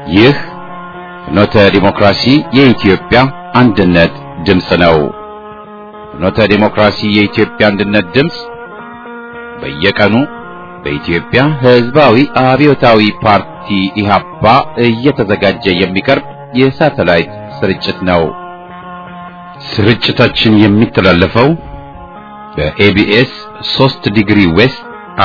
ይህ ፍኖተ ዲሞክራሲ የኢትዮጵያ አንድነት ድምፅ ነው። ፍኖተ ዲሞክራሲ የኢትዮጵያ አንድነት ድምፅ በየቀኑ በኢትዮጵያ ሕዝባዊ አብዮታዊ ፓርቲ ኢህአፓ እየተዘጋጀ የሚቀርብ የሳተላይት ስርጭት ነው። ስርጭታችን የሚተላለፈው በኤቢኤስ 3 ዲግሪ ዌስት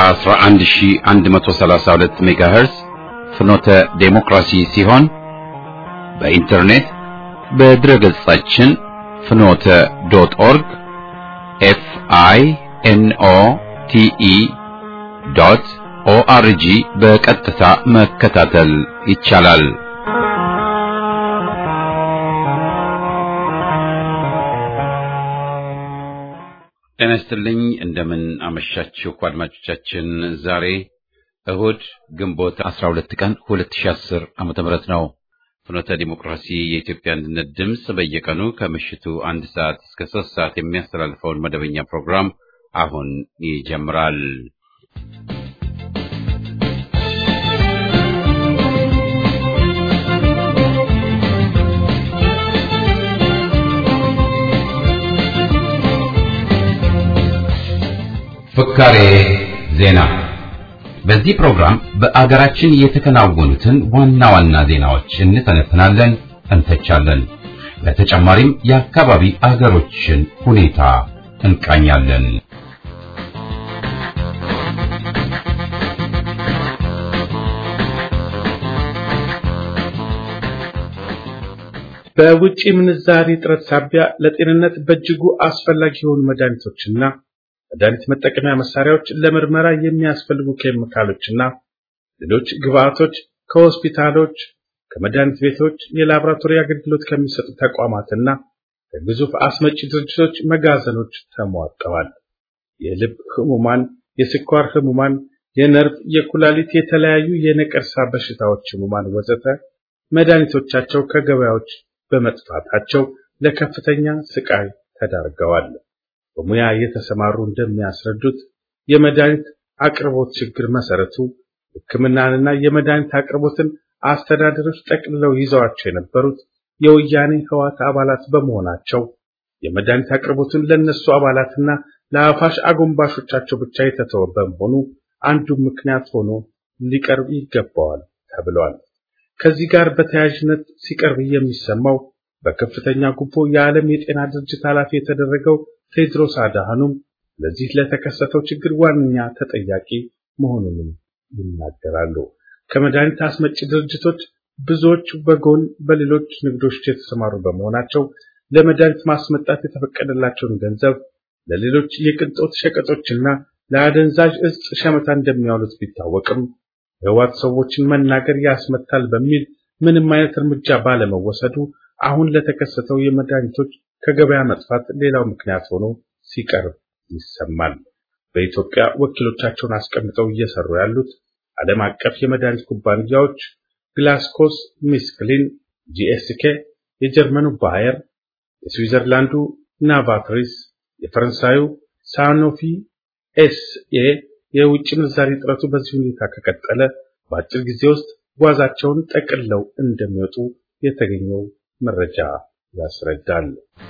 11132 ሜጋሄርስ ፍኖተ ዴሞክራሲ ሲሆን በኢንተርኔት በድረ ገጻችን ፍኖተ ዶት ኦርግ ኤፍ አይ ኤን ኦ ቲ ኢ ዶት ኦአርጂ በቀጥታ መከታተል ይቻላል። ጤና ይስጥልኝ። እንደምን አመሻችሁ አድማጮቻችን። ዛሬ እሁድ ግንቦት 12 ቀን 2010 ዓመተ ምህረት ነው። ፍኖተ ዲሞክራሲ የኢትዮጵያ አንድነት ድምፅ በየቀኑ ከምሽቱ አንድ ሰዓት እስከ ሶስት ሰዓት የሚያስተላልፈውን መደበኛ ፕሮግራም አሁን ይጀምራል። ፍካሬ ዜና። በዚህ ፕሮግራም በአገራችን የተከናወኑትን ዋና ዋና ዜናዎች እንተነትናለን፣ እንተቻለን። በተጨማሪም የአካባቢ አገሮችን ሁኔታ እንቃኛለን። በውጭ ምንዛሪ እጥረት ሳቢያ ለጤንነት በእጅጉ አስፈላጊ የሆኑ መድኃኒቶችና መድኃኒት መጠቀሚያ መሳሪያዎች፣ ለምርመራ የሚያስፈልጉ ኬሚካሎችና ሌሎች ግብአቶች ከሆስፒታሎች፣ ከመድኃኒት ቤቶች፣ የላቦራቶሪ አገልግሎት ከሚሰጡ ተቋማትና ከግዙፍ አስመጪ ድርጅቶች መጋዘኖች ተሟጠዋል። የልብ ህሙማን፣ የስኳር ህሙማን፣ የነርቭ፣ የኩላሊት፣ የተለያዩ የነቀርሳ በሽታዎች ህሙማን ወዘተ መድኃኒቶቻቸው ከገበያዎች በመጥፋታቸው ለከፍተኛ ስቃይ ተዳርገዋል። በሙያ የተሰማሩ እንደሚያስረዱት የመድኃኒት አቅርቦት ችግር መሰረቱ ሕክምናንና የመድኃኒት አቅርቦትን አስተዳደሮች ጠቅልለው ይዘዋቸው የነበሩት የወያኔ ህዋት አባላት በመሆናቸው የመድኃኒት አቅርቦትን ለነሱ አባላትና ለአፋሽ አጎንባሾቻቸው ብቻ የተተወ በመሆኑ አንዱ ምክንያት ሆኖ ሊቀርብ ይገባዋል ተብሏል። ከዚህ ጋር በተያያዥነት ሲቀርብ የሚሰማው በከፍተኛ ጉቦ የዓለም የጤና ድርጅት ኃላፊ የተደረገው ቴድሮስ አድሃኖም ለዚህ ለተከሰተው ችግር ዋነኛ ተጠያቂ መሆኑንም ይናገራሉ። ከመድኃኒት አስመጪ ድርጅቶች ብዙዎች በጎን በሌሎች ንግዶች የተሰማሩ በመሆናቸው ለመድኃኒት ማስመጣት የተፈቀደላቸውን ገንዘብ ለሌሎች የቅንጦት ሸቀጦችና ለአደንዛዥ እጽ ሸመታ እንደሚያውሉት ቢታወቅም የህወሓት ሰዎችን መናገር ያስመታል በሚል ምንም አይነት እርምጃ ባለመወሰዱ አሁን ለተከሰተው የመድኃኒቶች ከገበያ መጥፋት ሌላው ምክንያት ሆኖ ሲቀርብ ይሰማል። በኢትዮጵያ ወኪሎቻቸውን አስቀምጠው እየሰሩ ያሉት ዓለም አቀፍ የመድኃኒት ኩባንያዎች ግላስኮስ ሚስክሊን፣ ጂኤስኬ፣ የጀርመኑ ባየር፣ የስዊዘርላንዱ ናቫትሪስ፣ የፈረንሳዩ ሳኖፊ ኤስኤ የውጭ ምንዛሪ እጥረቱ በዚህ ሁኔታ ከቀጠለ በአጭር ጊዜ ውስጥ ጓዛቸውን ጠቅልለው እንደሚወጡ የተገኘው መረጃ ያስረዳል።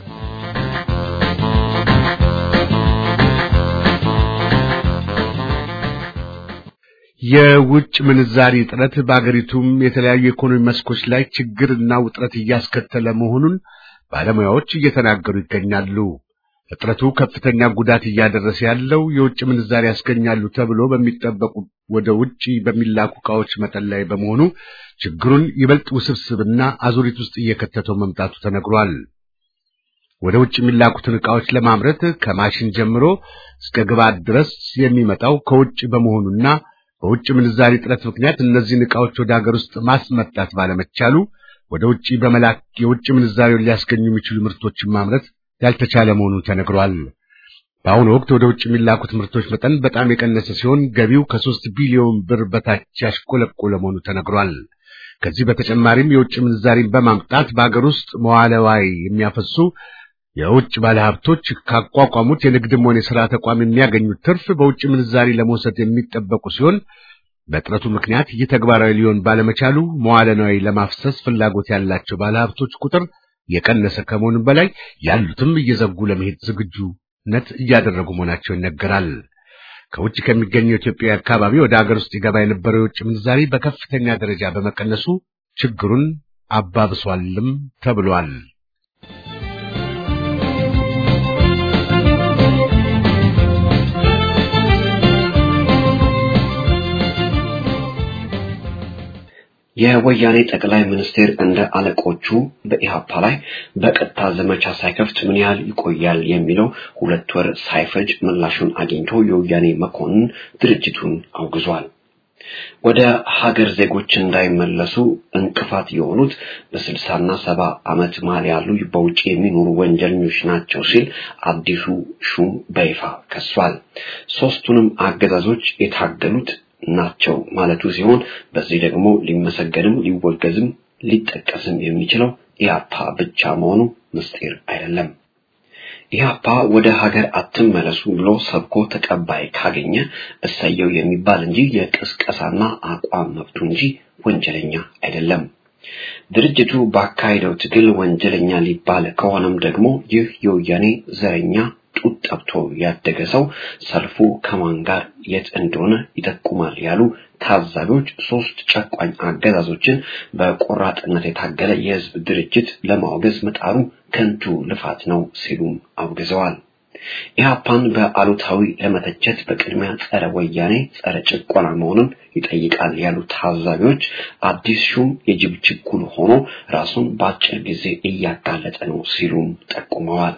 የውጭ ምንዛሪ እጥረት በአገሪቱም የተለያዩ የኢኮኖሚ መስኮች ላይ ችግርና ውጥረት እያስከተለ መሆኑን ባለሙያዎች እየተናገሩ ይገኛሉ። እጥረቱ ከፍተኛ ጉዳት እያደረሰ ያለው የውጭ ምንዛሪ ያስገኛሉ ተብሎ በሚጠበቁ ወደ ውጭ በሚላኩ ዕቃዎች መጠን ላይ በመሆኑ ችግሩን ይበልጥ ውስብስብና አዙሪት ውስጥ እየከተተው መምጣቱ ተነግሯል። ወደ ውጭ የሚላኩትን ዕቃዎች ለማምረት ከማሽን ጀምሮ እስከ ግብዓት ድረስ የሚመጣው ከውጭ በመሆኑና በውጭ ምንዛሪ እጥረት ምክንያት እነዚህን ዕቃዎች ወደ ሀገር ውስጥ ማስመጣት ባለመቻሉ ወደ ውጭ በመላክ የውጭ ምንዛሪውን ሊያስገኙ የሚችሉ ምርቶችን ማምረት ያልተቻለ መሆኑን ተነግሯል። በአሁኑ ወቅት ወደ ውጭ የሚላኩት ምርቶች መጠን በጣም የቀነሰ ሲሆን ገቢው ከሶስት ቢሊዮን ብር በታች ያሽቆለቆለ መሆኑ ተነግሯል። ከዚህ በተጨማሪም የውጭ ምንዛሪን በማምጣት በአገር ውስጥ መዋለ ንዋይ የሚያፈሱ የውጭ ባለሀብቶች ካቋቋሙት የንግድም ሆነ የሥራ ተቋም የሚያገኙት ትርፍ በውጭ ምንዛሪ ለመውሰድ የሚጠበቁ ሲሆን በጥረቱ ምክንያት ይህ ተግባራዊ ሊሆን ባለመቻሉ መዋለ ንዋይ ለማፍሰስ ፍላጎት ያላቸው ባለሀብቶች ቁጥር የቀነሰ ከመሆኑም በላይ ያሉትም እየዘጉ ለመሄድ ዝግጁነት እያደረጉ መሆናቸው ይነገራል። ከውጭ ከሚገኘው ኢትዮጵያ አካባቢ ወደ ሀገር ውስጥ ይገባ የነበረው የውጭ ምንዛሪ በከፍተኛ ደረጃ በመቀነሱ ችግሩን አባብሷልም ተብሏል። የወያኔ ጠቅላይ ሚኒስቴር እንደ አለቆቹ በኢሃፓ ላይ በቀጥታ ዘመቻ ሳይከፍት ምን ያህል ይቆያል የሚለው ሁለት ወር ሳይፈጅ ምላሹን አግኝቶ የወያኔ መኮንን ድርጅቱን አውግዟል። ወደ ሀገር ዜጎች እንዳይመለሱ እንቅፋት የሆኑት በስልሳና ሰባ ዓመት መሀል ያሉ በውጭ የሚኖሩ ወንጀለኞች ናቸው ሲል አዲሱ ሹም በይፋ ከሷል። ሶስቱንም አገዛዞች የታገሉት ናቸው ማለቱ ሲሆን በዚህ ደግሞ ሊመሰገንም ሊወገዝም ሊጠቀስም የሚችለው ኢህአፓ ብቻ መሆኑ ምስጢር አይደለም። ኢህአፓ ወደ ሀገር አትመለሱ ብሎ ሰብኮ ተቀባይ ካገኘ እሰየው የሚባል እንጂ የቅስቀሳና አቋም መብቱ እንጂ ወንጀለኛ አይደለም። ድርጅቱ ባካሄደው ትግል ወንጀለኛ ሊባል ከሆነም ደግሞ ይህ የወያኔ ዘረኛ ጡት ጠብቶ ያደገ ሰው ሰልፉ ከማን ጋር የት እንደሆነ ይጠቁማል ያሉ ታዛቢዎች ሶስት ጨቋኝ አገዛዞችን በቆራጥነት የታገለ የህዝብ ድርጅት ለማውገዝ መጣሩ ከንቱ ልፋት ነው ሲሉም አውግዘዋል። ኢህአፓን በአሉታዊ ለመተቸት በቅድሚያ ጸረ ወያኔ ጸረ ጭቆና መሆኑን ይጠይቃል ያሉ ታዛቢዎች አዲስ ሹም የጅብ ችኩል ሆኖ ራሱን በአጭር ጊዜ እያጋለጠ ነው ሲሉም ጠቁመዋል።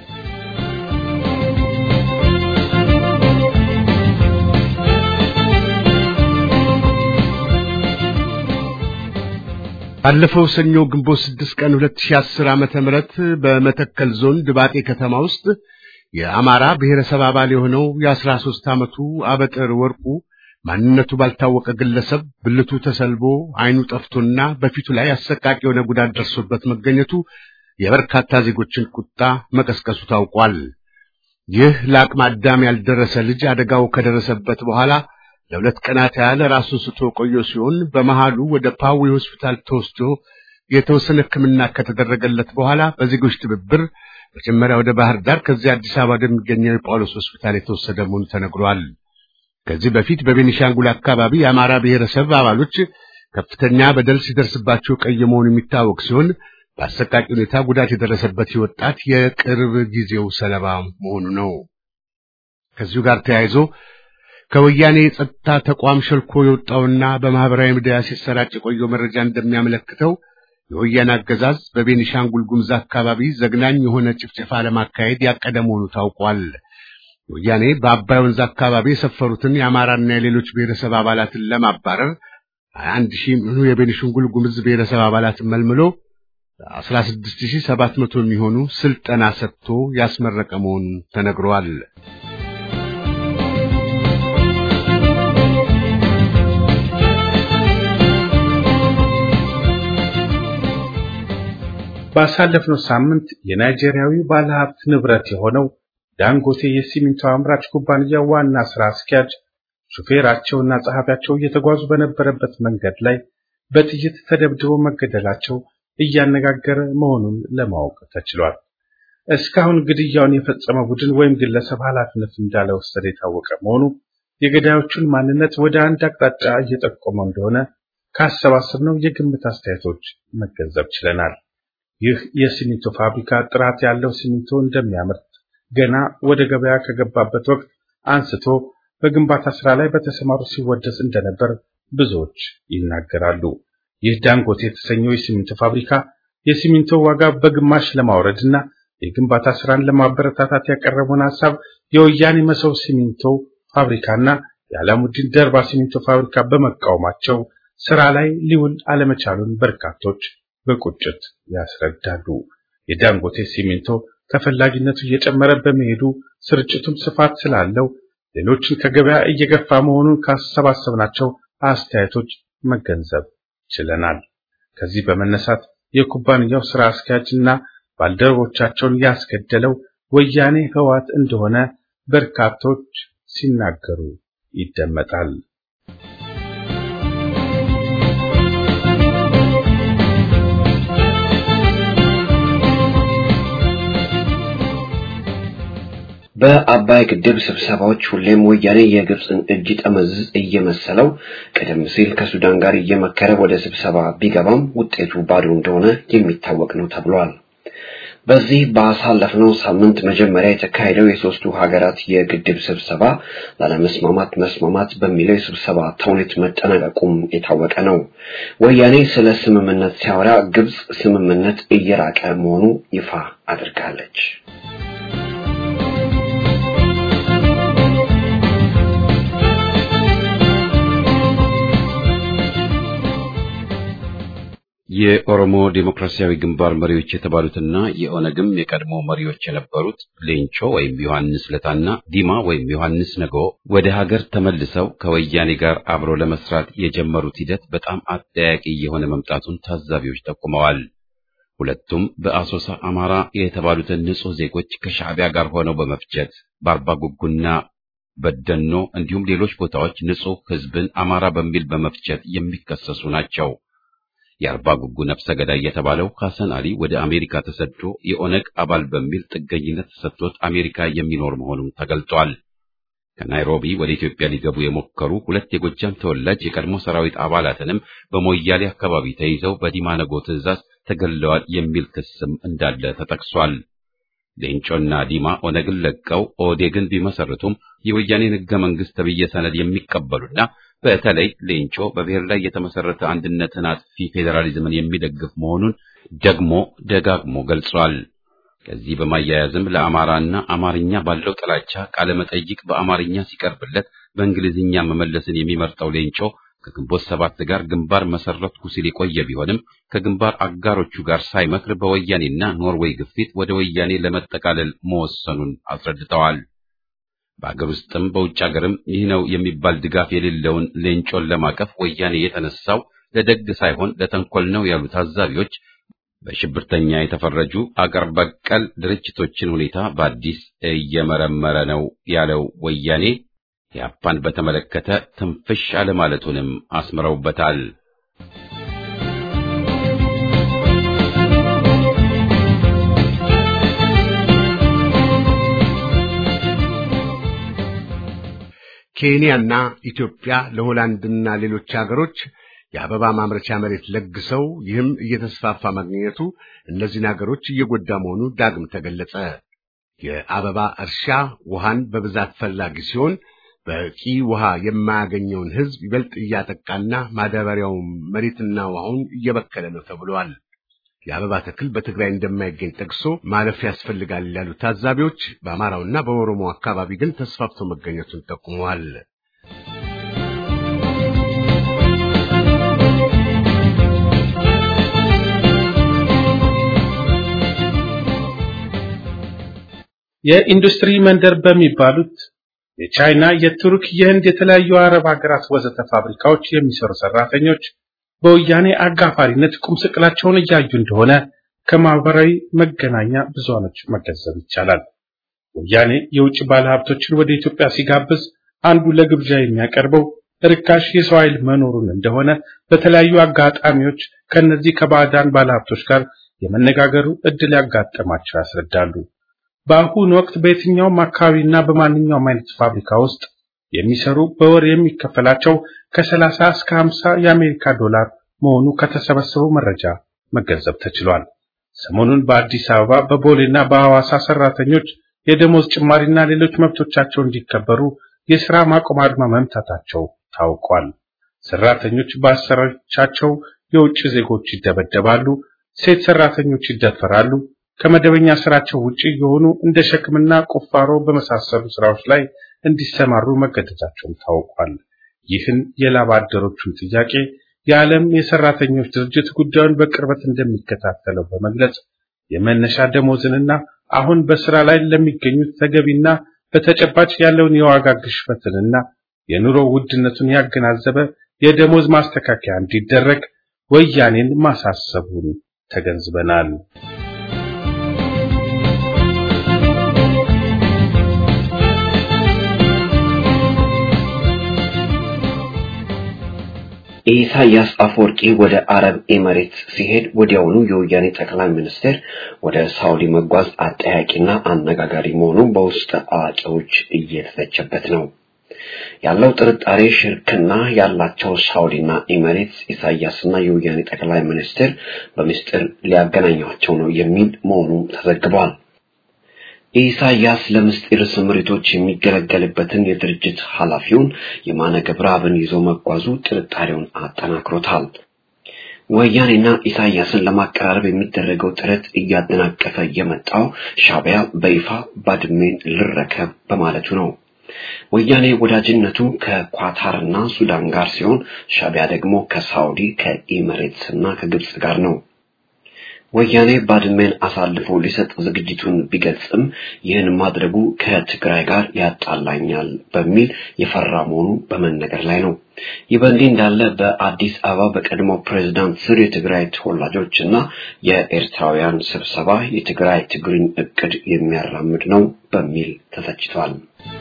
ባለፈው ሰኞ ግንቦት 6 ቀን 2010 ዓመተ ምህረት በመተከል ዞን ድባጤ ከተማ ውስጥ የአማራ ብሔረሰብ አባል የሆነው የ13 ዓመቱ አበጥር ወርቁ ማንነቱ ባልታወቀ ግለሰብ ብልቱ ተሰልቦ ዓይኑ ጠፍቶና በፊቱ ላይ አሰቃቂ የሆነ ጉዳት ደርሶበት መገኘቱ የበርካታ ዜጎችን ቁጣ መቀስቀሱ ታውቋል። ይህ ለአቅመ አዳም ያልደረሰ ልጅ አደጋው ከደረሰበት በኋላ ለሁለት ቀናት ያህል ራሱን ስቶ ቆየ ሲሆን በመሃሉ ወደ ፓዊ ሆስፒታል ተወስዶ የተወሰነ ሕክምና ከተደረገለት በኋላ በዜጎች ትብብር መጀመሪያ ወደ ባህር ዳር ከዚያ አዲስ አበባ ወደሚገኘው የጳውሎስ ሆስፒታል የተወሰደ መሆኑ ተነግሯል። ከዚህ በፊት በቤኒሻንጉል አካባቢ የአማራ ብሔረሰብ አባሎች ከፍተኛ በደል ሲደርስባቸው ቀይ መሆኑ የሚታወቅ ሲሆን በአሰቃቂ ሁኔታ ጉዳት የደረሰበት ወጣት የቅርብ ጊዜው ሰለባ መሆኑ ነው። ከዚሁ ጋር ተያይዞ ከወያኔ የጸጥታ ተቋም ሸልኮ የወጣውና በማህበራዊ ሚዲያ ሲሰራጭ የቆየው መረጃ እንደሚያመለክተው የወያኔ አገዛዝ በቤኒሻንጉል ጉሙዝ አካባቢ ዘግናኝ የሆነ ጭፍጨፋ ለማካሄድ ያቀደ መሆኑ ታውቋል። ወያኔ በአባይ ወንዝ አካባቢ የሰፈሩትን የአማራና የሌሎች ብሔረሰብ አባላትን ለማባረር አንድ ሺህ ምኑ የቤኒሻንጉል ጉሙዝ ብሔረሰብ አባላትን መልምሎ 16700 የሚሆኑ ስልጠና ሰጥቶ ያስመረቀ መሆኑ ተነግሯል። ባሳለፍነው ሳምንት የናይጄሪያዊ ባለሀብት ንብረት የሆነው ዳንጎቴ የሲሚንቶ አምራች ኩባንያ ዋና ስራ አስኪያጅ ሹፌራቸውና ጸሐፊያቸው እየተጓዙ በነበረበት መንገድ ላይ በጥይት ተደብድበው መገደላቸው እያነጋገረ መሆኑን ለማወቅ ተችሏል። እስካሁን ግድያውን የፈጸመ ቡድን ወይም ግለሰብ ኃላፊነት እንዳልወሰደ የታወቀ መሆኑ የገዳዮቹን ማንነት ወደ አንድ አቅጣጫ እየጠቆመ እንደሆነ ካሰባሰብነው የግምት አስተያየቶች መገንዘብ ችለናል። ይህ የሲሚንቶ ፋብሪካ ጥራት ያለው ሲሚንቶ እንደሚያመርት ገና ወደ ገበያ ከገባበት ወቅት አንስቶ በግንባታ ስራ ላይ በተሰማሩ ሲወደስ እንደነበር ብዙዎች ይናገራሉ። ይህ ዳንጎቴ የተሰኘው የሲሚንቶ ፋብሪካ የሲሚንቶ ዋጋ በግማሽ ለማውረድ እና የግንባታ ስራን ለማበረታታት ያቀረበውን ሐሳብ የወያኔ መሰው ሲሚንቶ ፋብሪካና የዓላሙዲን ደርባ ሲሚንቶ ፋብሪካ በመቃወማቸው ስራ ላይ ሊውል አለመቻሉን በርካቶች በቁጭት ያስረዳሉ። የዳንጎቴ ሲሚንቶ ተፈላጊነቱ እየጨመረ በመሄዱ ስርጭቱም ስፋት ስላለው ሌሎችን ከገበያ እየገፋ መሆኑን ካሰባሰብናቸው አስተያየቶች መገንዘብ ችለናል። ከዚህ በመነሳት የኩባንያው ስራ አስኪያጅና ባልደረቦቻቸውን ያስገደለው ወያኔ ህዋት እንደሆነ በርካቶች ሲናገሩ ይደመጣል። በአባይ ግድብ ስብሰባዎች ሁሌም ወያኔ የግብፅን እጅ ጠመዝዝ እየመሰለው ቀደም ሲል ከሱዳን ጋር እየመከረ ወደ ስብሰባ ቢገባም ውጤቱ ባዶ እንደሆነ የሚታወቅ ነው ተብሏል። በዚህ ባሳለፍነው ሳምንት መጀመሪያ የተካሄደው የሶስቱ ሀገራት የግድብ ስብሰባ ላለመስማማት መስማማት በሚለው የስብሰባ ተውኔት መጠናቀቁም የታወቀ ነው። ወያኔ ስለ ስምምነት ሲያወራ ግብፅ ስምምነት እየራቀ መሆኑ ይፋ አድርጋለች። የኦሮሞ ዴሞክራሲያዊ ግንባር መሪዎች የተባሉትና የኦነግም የቀድሞ መሪዎች የነበሩት ሌንጮ ወይም ዮሐንስ ለታና ዲማ ወይም ዮሐንስ ነገ ወደ ሀገር ተመልሰው ከወያኔ ጋር አብሮ ለመስራት የጀመሩት ሂደት በጣም አጠያቂ የሆነ መምጣቱን ታዛቢዎች ጠቁመዋል። ሁለቱም በአሶሳ አማራ የተባሉትን ንጹሕ ዜጎች ከሻዕቢያ ጋር ሆነው በመፍጀት በአርባ ጉጉና በደኖ እንዲሁም ሌሎች ቦታዎች ንጹሕ ሕዝብን አማራ በሚል በመፍጀት የሚከሰሱ ናቸው። የአርባ ጉጉ ነፍሰ ገዳይ የተባለው ሐሰን አሊ ወደ አሜሪካ ተሰዶ የኦነግ አባል በሚል ጥገኝነት ተሰጥቶት አሜሪካ የሚኖር መሆኑን ተገልጧል። ከናይሮቢ ወደ ኢትዮጵያ ሊገቡ የሞከሩ ሁለት የጎጃም ተወላጅ የቀድሞ ሰራዊት አባላትንም በሞያሌ አካባቢ ተይዘው በዲማነጎ ትዕዛዝ ተገለዋል የሚል ክስም እንዳለ ተጠቅሷል። ሌንጮና ዲማ ኦነግን ለቀው ኦዴግን ቢመሰርቱም የወያኔን ሕገ መንግሥት ተብዬ ሰነድ የሚቀበሉና በተለይ ሌንጮ በብሔር ላይ የተመሰረተ አንድነትን አጥፊ ፌዴራሊዝምን የሚደግፍ መሆኑን ደግሞ ደጋግሞ ገልጿል። ከዚህ በማያያዝም ለአማራና አማርኛ ባለው ጥላቻ ቃለ መጠይቅ በአማርኛ ሲቀርብለት በእንግሊዝኛ መመለስን የሚመርጠው ሌንጮ ከግንቦት ሰባት ጋር ግንባር መሰረትኩ ሲል የቆየ ቢሆንም ከግንባር አጋሮቹ ጋር ሳይመክር በወያኔና ኖርዌይ ግፊት ወደ ወያኔ ለመጠቃለል መወሰኑን አስረድተዋል። በአገር ውስጥም በውጭ ሀገርም ይህ ነው የሚባል ድጋፍ የሌለውን ሌንጮን ለማቀፍ ወያኔ የተነሳው ለደግ ሳይሆን ለተንኮል ነው ያሉ ታዛቢዎች በሽብርተኛ የተፈረጁ አገር በቀል ድርጅቶችን ሁኔታ በአዲስ እየመረመረ ነው ያለው ወያኔ ያፓን በተመለከተ ትንፍሽ አለማለቱንም አስምረውበታል። ኬንያና ኢትዮጵያ ለሆላንድና ሌሎች ሀገሮች የአበባ ማምረቻ መሬት ለግሰው ይህም እየተስፋፋ ማግኘቱ እነዚህን ሀገሮች እየጎዳ መሆኑ ዳግም ተገለጸ። የአበባ እርሻ ውሃን በብዛት ፈላጊ ሲሆን በቂ ውሃ የማያገኘውን ሕዝብ ይበልጥ እያጠቃና ማዳበሪያው መሬትና ውሃውን እየበከለ ነው ተብሏል። የአበባ ተክል በትግራይ እንደማይገኝ ጠቅሶ ማለፍ ያስፈልጋል ያሉ ታዛቢዎች በአማራውና በኦሮሞ አካባቢ ግን ተስፋፍቶ መገኘቱን ጠቁመዋል። የኢንዱስትሪ መንደር በሚባሉት የቻይና፣ የቱርክ፣ የህንድ፣ የተለያዩ አረብ ሀገራት ወዘተ ፋብሪካዎች የሚሰሩ ሰራተኞች በወያኔ አጋፋሪነት ቁም ስቅላቸውን እያዩ እንደሆነ ከማህበራዊ መገናኛ ብዙሃኖች መገንዘብ ይቻላል። ወያኔ የውጭ ባለሀብቶችን ወደ ኢትዮጵያ ሲጋብዝ አንዱ ለግብዣ የሚያቀርበው ርካሽ የሰው ኃይል መኖሩን እንደሆነ በተለያዩ አጋጣሚዎች ከነዚህ ከባዕዳን ባለሀብቶች ጋር የመነጋገሩ እድል ያጋጠማቸው ያስረዳሉ። በአሁኑ ወቅት በየትኛውም አካባቢና በማንኛውም አይነት ፋብሪካ ውስጥ የሚሰሩ በወር የሚከፈላቸው ከ30 እስከ 50 የአሜሪካ ዶላር መሆኑ ከተሰበሰበው መረጃ መገንዘብ ተችሏል። ሰሞኑን በአዲስ አበባ በቦሌና በሐዋሳ ሰራተኞች የደሞዝ ጭማሪና ሌሎች መብቶቻቸው እንዲከበሩ የሥራ ማቆም አድማ መምታታቸው ታውቋል። ሰራተኞች በአሰሪዎቻቸው የውጭ ዜጎች ይደበደባሉ፣ ሴት ሰራተኞች ይደፈራሉ። ከመደበኛ ስራቸው ውጪ የሆኑ እንደ ሸክምና ቁፋሮ በመሳሰሉ ስራዎች ላይ እንዲሰማሩ መገደዳቸውም ታውቋል። ይህን የላብ አደሮቹን ጥያቄ የዓለም የሰራተኞች ድርጅት ጉዳዩን በቅርበት እንደሚከታተለው በመግለጽ የመነሻ ደሞዝንና አሁን በስራ ላይ ለሚገኙት ተገቢና በተጨባጭ ያለውን የዋጋ ግሽበትንና የኑሮ ውድነቱን ያገናዘበ የደሞዝ ማስተካከያ እንዲደረግ ወያኔን ማሳሰቡን ተገንዝበናል። ኢሳያስ አፈወርቂ ወደ አረብ ኤሚሬትስ ሲሄድ ወዲያውኑ የወያኔ ጠቅላይ ሚኒስትር ወደ ሳውዲ መጓዝ አጠያቂና አነጋጋሪ መሆኑ በውስጥ አዋቂዎች እየተተቸበት ነው። ያለው ጥርጣሬ ሽርክና ያላቸው ሳውዲና ኤሚሬትስ ኢሳያስና የወያኔ ጠቅላይ ሚኒስትር በምስጢር ሊያገናኟቸው ነው የሚል መሆኑ ተዘግቧል። ኢሳያስ ለምስጢር ስምሪቶች የሚገለገልበትን የድርጅት ኃላፊውን የማነ ገብረአብን ይዞ መጓዙ ጥርጣሬውን አጠናክሮታል። ወያኔና ኢሳያስን ለማቀራረብ የሚደረገው ጥረት እያደናቀፈ የመጣው ሻዕቢያ በይፋ ባድሜን ልረከብ በማለቱ ነው። ወያኔ ወዳጅነቱ ከኳታርና ሱዳን ጋር ሲሆን ሻዕቢያ ደግሞ ከሳውዲ ከኢሚሬትስ እና ከግብጽ ጋር ነው። ወያኔ ባድሜን አሳልፎ ሊሰጥ ዝግጅቱን ቢገልጽም ይህን ማድረጉ ከትግራይ ጋር ያጣላኛል በሚል የፈራ መሆኑ በመነገር ላይ ነው። ይህ በእንዲህ እንዳለ በአዲስ አበባ በቀድሞ ፕሬዝዳንት ስር የትግራይ ተወላጆች እና የኤርትራውያን ስብሰባ የትግራይ ትግርኝ እቅድ የሚያራምድ ነው በሚል ተተችቷል።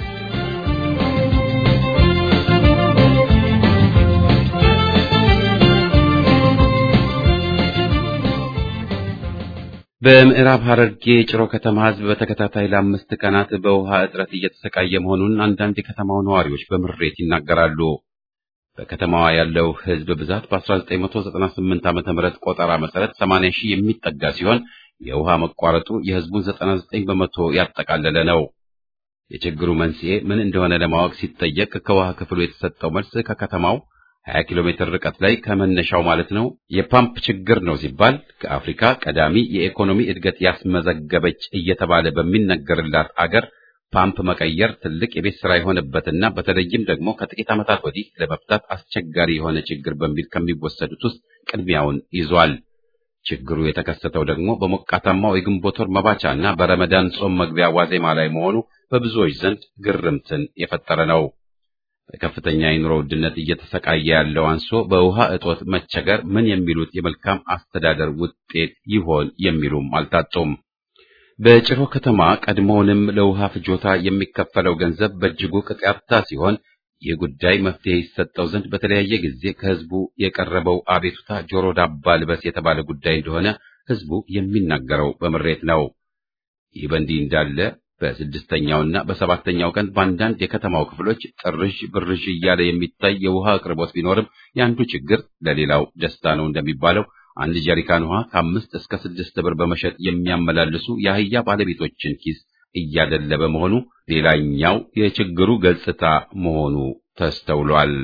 በምዕራብ ሐረርጌ ጭሮ ከተማ ሕዝብ በተከታታይ ለአምስት ቀናት በውሃ እጥረት እየተሰቃየ መሆኑን አንዳንድ የከተማው ነዋሪዎች በምሬት ይናገራሉ። በከተማዋ ያለው ሕዝብ ብዛት በ1998 ዓ.ም ቆጠራ መሰረት 80 ሺህ የሚጠጋ ሲሆን የውሃ መቋረጡ የሕዝቡን 99 በመቶ ያጠቃለለ ነው። የችግሩ መንስኤ ምን እንደሆነ ለማወቅ ሲጠየቅ ከውሃ ክፍሉ የተሰጠው መልስ ከከተማው 20 ኪሎ ሜትር ርቀት ላይ ከመነሻው ማለት ነው የፓምፕ ችግር ነው ሲባል ከአፍሪካ ቀዳሚ የኢኮኖሚ እድገት ያስመዘገበች እየተባለ በሚነገርላት አገር ፓምፕ መቀየር ትልቅ የቤት ስራ የሆነበትና በተለይም ደግሞ ከጥቂት ዓመታት ወዲህ ለመፍታት አስቸጋሪ የሆነ ችግር በሚል ከሚወሰዱት ውስጥ ቅድሚያውን ይዟል። ችግሩ የተከሰተው ደግሞ በሞቃታማው የግንቦት ወር መባቻና በረመዳን ጾም መግቢያ ዋዜማ ላይ መሆኑ በብዙዎች ዘንድ ግርምትን የፈጠረ ነው። በከፍተኛ የኑሮ ውድነት እየተሰቃየ ያለው አንሶ በውሃ እጦት መቸገር ምን የሚሉት የመልካም አስተዳደር ውጤት ይሆን የሚሉም አልታጡም። በጭሮ ከተማ ቀድሞውንም ለውሃ ፍጆታ የሚከፈለው ገንዘብ በእጅጉ ቅጥ ያጣ ሲሆን ይህ ጉዳይ መፍትሄ ይሰጠው ዘንድ በተለያየ ጊዜ ከህዝቡ የቀረበው አቤቱታ ጆሮ ዳባ ልበስ የተባለ ጉዳይ እንደሆነ ህዝቡ የሚናገረው በምሬት ነው። ይህ በእንዲህ እንዳለ በስድስተኛውና በሰባተኛው ቀን በአንዳንድ የከተማው ክፍሎች ጥርዥ ብርዥ እያለ የሚታይ የውሃ አቅርቦት ቢኖርም የአንዱ ችግር ለሌላው ደስታ ነው እንደሚባለው አንድ ጀሪካን ውሃ ከአምስት እስከ ስድስት ብር በመሸጥ የሚያመላልሱ የአህያ ባለቤቶችን ኪስ እያደለበ መሆኑ ሌላኛው የችግሩ ገጽታ መሆኑ ተስተውሏል።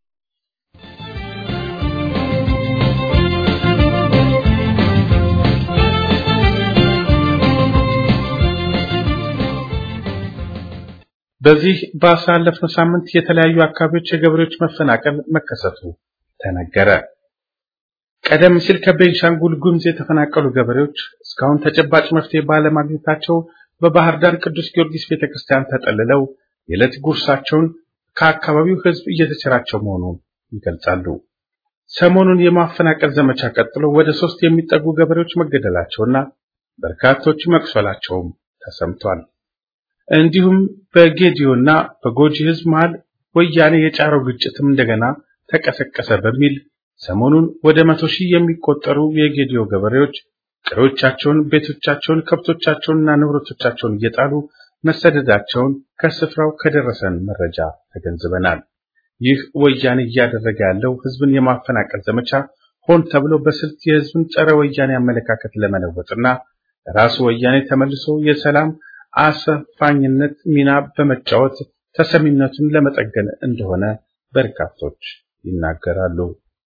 በዚህ ባሳለፍነው ሳምንት የተለያዩ አካባቢዎች የገበሬዎች መፈናቀል መከሰቱ ተነገረ። ቀደም ሲል ከቤንሻንጉል ጉሙዝ የተፈናቀሉ ገበሬዎች እስካሁን ተጨባጭ መፍትሄ ባለማግኘታቸው በባህር ዳር ቅዱስ ጊዮርጊስ ቤተክርስቲያን ተጠልለው የዕለት ጉርሳቸውን ከአካባቢው ሕዝብ እየተቸራቸው መሆኑን ይገልጻሉ። ሰሞኑን የማፈናቀል ዘመቻ ቀጥሎ ወደ ሶስት የሚጠጉ ገበሬዎች መገደላቸውና በርካቶች መቁሰላቸውም ተሰምቷል። እንዲሁም በጌዲዮና በጎጂ ሕዝብ መሃል ወያኔ የጫረው ግጭትም እንደገና ተቀሰቀሰ በሚል ሰሞኑን ወደ መቶ ሺህ የሚቆጠሩ የጌዲዮ ገበሬዎች ቀሪዎቻቸውን፣ ቤቶቻቸውን፣ ከብቶቻቸውንና ንብረቶቻቸውን እየጣሉ መሰደዳቸውን ከስፍራው ከደረሰን መረጃ ተገንዝበናል። ይህ ወያኔ እያደረገ ያለው ህዝብን የማፈናቀል ዘመቻ ሆን ተብሎ በስልት የህዝብን ጸረ ወያኔ አመለካከት ለመለወጥና ራሱ ወያኔ ተመልሶ የሰላም አሰፋኝነት ሚና በመጫወት ተሰሚነቱን ለመጠገን እንደሆነ በርካቶች ይናገራሉ።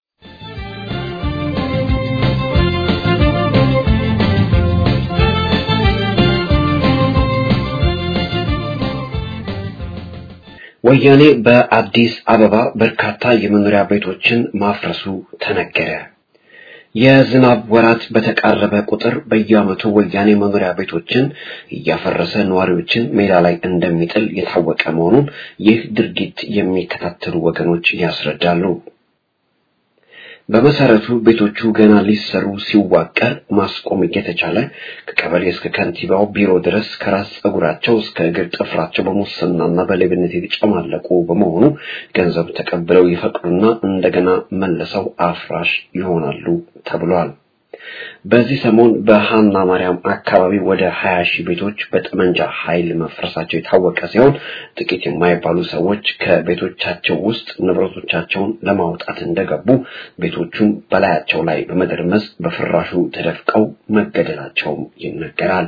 ወያኔ በአዲስ አበባ በርካታ የመኖሪያ ቤቶችን ማፍረሱ ተነገረ። የዝናብ ወራት በተቃረበ ቁጥር በየዓመቱ ወያኔ መኖሪያ ቤቶችን እያፈረሰ ነዋሪዎችን ሜዳ ላይ እንደሚጥል የታወቀ መሆኑን ይህ ድርጊት የሚከታተሉ ወገኖች ያስረዳሉ። በመሰረቱ ቤቶቹ ገና ሊሰሩ ሲዋቀር ማስቆም እየተቻለ ከቀበሌ እስከ ከንቲባው ቢሮ ድረስ ከራስ ጸጉራቸው እስከ እግር ጥፍራቸው በሙስናና በሌብነት የተጨማለቁ በመሆኑ ገንዘብ ተቀብለው ይፈቅዱና እንደገና መልሰው አፍራሽ ይሆናሉ ተብሏል። በዚህ ሰሞን በሃና ማርያም አካባቢ ወደ 20 ሺህ ቤቶች በጠመንጃ ኃይል መፍረሳቸው የታወቀ ሲሆን ጥቂት የማይባሉ ሰዎች ከቤቶቻቸው ውስጥ ንብረቶቻቸውን ለማውጣት እንደገቡ ቤቶቹን በላያቸው ላይ በመደርመስ በፍራሹ ተደፍቀው መገደላቸውም ይነገራል።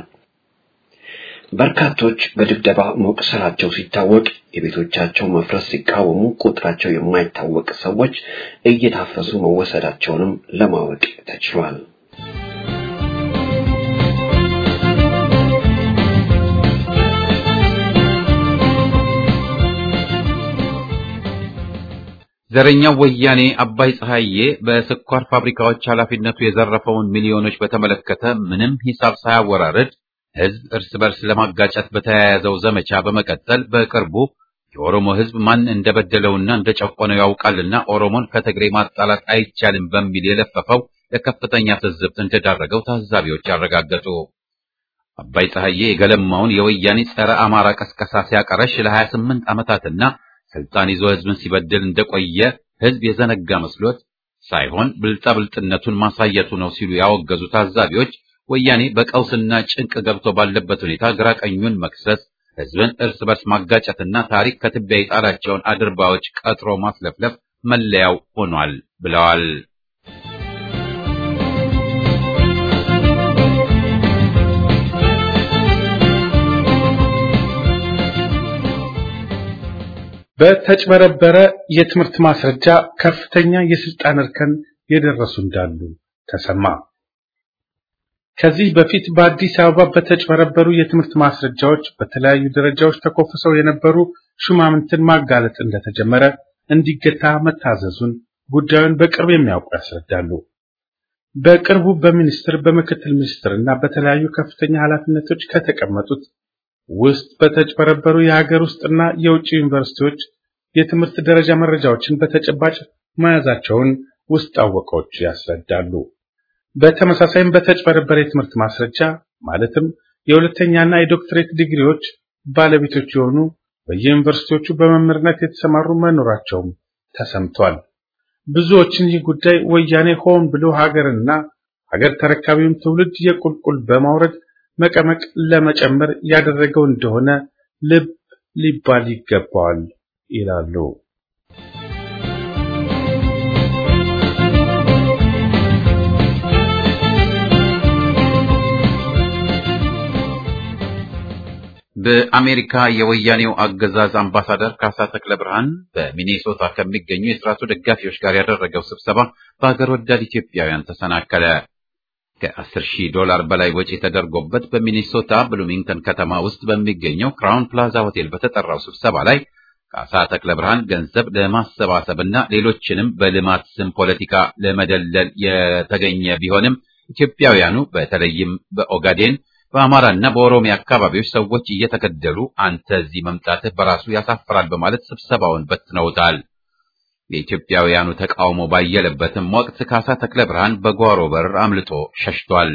በርካቶች በድብደባ መቁሰላቸው ሲታወቅ የቤቶቻቸው መፍረስ ሲቃወሙ ቁጥራቸው የማይታወቅ ሰዎች እየታፈሱ መወሰዳቸውንም ለማወቅ ተችሏል። ዘረኛው ወያኔ አባይ ፀሐዬ በስኳር ፋብሪካዎች ኃላፊነቱ የዘረፈውን ሚሊዮኖች በተመለከተ ምንም ሂሳብ ሳያወራርድ ሕዝብ እርስ በርስ ለማጋጨት በተያያዘው ዘመቻ በመቀጠል በቅርቡ የኦሮሞ ሕዝብ ማን እንደበደለውና እንደጨቆነው ያውቃልና ኦሮሞን ከትግሬ ማጣላት አይቻልም በሚል የለፈፈው ለከፍተኛ ትዝብት እንደዳረገው ታዛቢዎች ያረጋገጡ። አባይ ፀሐዬ የገለማውን የወያኔ ጸረ አማራ ቀስቀሳ ሲያቀረሽ ለ28 ዓመታትና ስልጣን ይዞ ሕዝብን ሲበድል እንደቆየ ሕዝብ የዘነጋ መስሎት ሳይሆን ብልጣብልጥነቱን ማሳየቱ ነው ሲሉ ያወገዙ ታዛቢዎች ወያኔ በቀውስና ጭንቅ ገብቶ ባለበት ሁኔታ ግራ ቀኙን መክሰስ፣ ሕዝብን እርስ በርስ ማጋጨትና ታሪክ ከትቢያ የጣላቸውን አድርባዎች ቀጥሮ ማስለፍለፍ መለያው ሆኗል ብለዋል። በተጭበረበረ የትምህርት ማስረጃ ከፍተኛ የስልጣን እርከን የደረሱ እንዳሉ ተሰማ። ከዚህ በፊት በአዲስ አበባ በተጭበረበሩ የትምህርት ማስረጃዎች በተለያዩ ደረጃዎች ተኮፍሰው የነበሩ ሹማምንትን ማጋለጥ እንደተጀመረ እንዲገታ መታዘዙን ጉዳዩን በቅርብ የሚያውቁ ያስረዳሉ። በቅርቡ በሚኒስትር በምክትል ሚኒስትርና በተለያዩ ከፍተኛ ኃላፊነቶች ከተቀመጡት ውስጥ በተጭበረበሩ የሀገር ውስጥና የውጭ ዩኒቨርሲቲዎች የትምህርት ደረጃ መረጃዎችን በተጨባጭ መያዛቸውን ውስጥ አወቃዎች ያስረዳሉ። በተመሳሳይም በተጭበረበረ የትምህርት ማስረጃ ማለትም የሁለተኛና የዶክትሬት ዲግሪዎች ባለቤቶች የሆኑ በየዩኒቨርሲቲዎቹ በመምህርነት የተሰማሩ መኖራቸውም ተሰምቷል። ብዙዎችን ይህ ጉዳይ ወያኔ ሆን ብሎ ሀገርና ሀገር ተረካቢውን ትውልድ የቁልቁል በማውረድ መቀመቅ ለመጨመር ያደረገው እንደሆነ ልብ ሊባል ይገባዋል ይላሉ። በአሜሪካ የወያኔው አገዛዝ አምባሳደር ካሳ ተክለ ብርሃን በሚኔሶታ ከሚገኙ የስርዓቱ ደጋፊዎች ጋር ያደረገው ስብሰባ በሀገር ወዳድ ኢትዮጵያውያን ተሰናከለ። ከ10 ሺህ ዶላር በላይ ወጪ ተደርጎበት በሚኔሶታ ብሉሚንግተን ከተማ ውስጥ በሚገኘው ክራውን ፕላዛ ሆቴል በተጠራው ስብሰባ ላይ ካሳ ተክለ ብርሃን ገንዘብ ለማሰባሰብና ሌሎችንም በልማት ስም ፖለቲካ ለመደለል የተገኘ ቢሆንም ኢትዮጵያውያኑ በተለይም በኦጋዴን በአማራና በኦሮሚያ አካባቢዎች ሰዎች እየተገደሉ አንተ እዚህ መምጣትህ በራሱ ያሳፍራል በማለት ስብሰባውን በትነውታል። የኢትዮጵያውያኑ ተቃውሞ ባየለበትም ወቅት ካሳ ተክለ ብርሃን በጓሮ በር አምልጦ ሸሽቷል።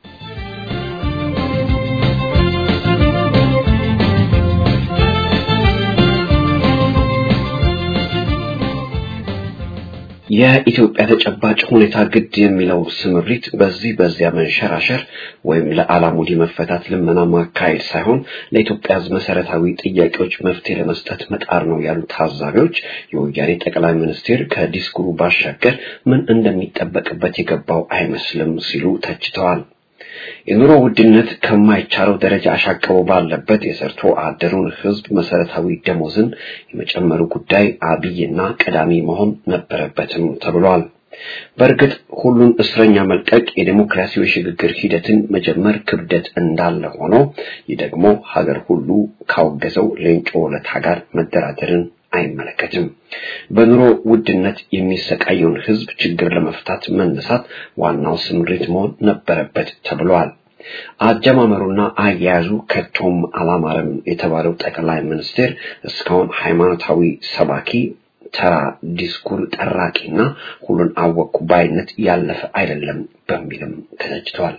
የኢትዮጵያ ተጨባጭ ሁኔታ ግድ የሚለው ስምሪት በዚህ በዚያ መንሸራሸር ወይም ለአላሙዲ መፈታት ልመና ማካሄድ ሳይሆን ለኢትዮጵያ ሕዝብ መሰረታዊ ጥያቄዎች መፍትሄ ለመስጠት መጣር ነው ያሉ ታዛቢዎች የወያኔ ጠቅላይ ሚኒስቴር ከዲስኩሩ ባሻገር ምን እንደሚጠበቅበት የገባው አይመስልም ሲሉ ተችተዋል። የኑሮ ውድነት ከማይቻለው ደረጃ አሻቅቦ ባለበት የሰርቶ አደሩን ህዝብ መሰረታዊ ደሞዝን የመጨመሩ ጉዳይ አብይና ቀዳሚ መሆን ነበረበትም ተብሏል። በእርግጥ ሁሉን እስረኛ መልቀቅ የዴሞክራሲያዊ ሽግግር ሂደትን መጀመር ክብደት እንዳለ ሆኖ ይህ ደግሞ ሀገር ሁሉ ካወገዘው ሌንጮ ለታ ጋር መደራደርን አይመለከትም። በኑሮ ውድነት የሚሰቃየውን ህዝብ ችግር ለመፍታት መነሳት ዋናው ስምሪት መሆን ነበረበት ተብሏል። አጀማመሩና አያያዙ ከቶም አላማረም የተባለው ጠቅላይ ሚኒስቴር እስካሁን ሃይማኖታዊ ሰባኪ ተራ ዲስኩር ጠራቂና ሁሉን አወቅኩ ባይነት ያለፈ አይደለም በሚልም ተዘጅተዋል።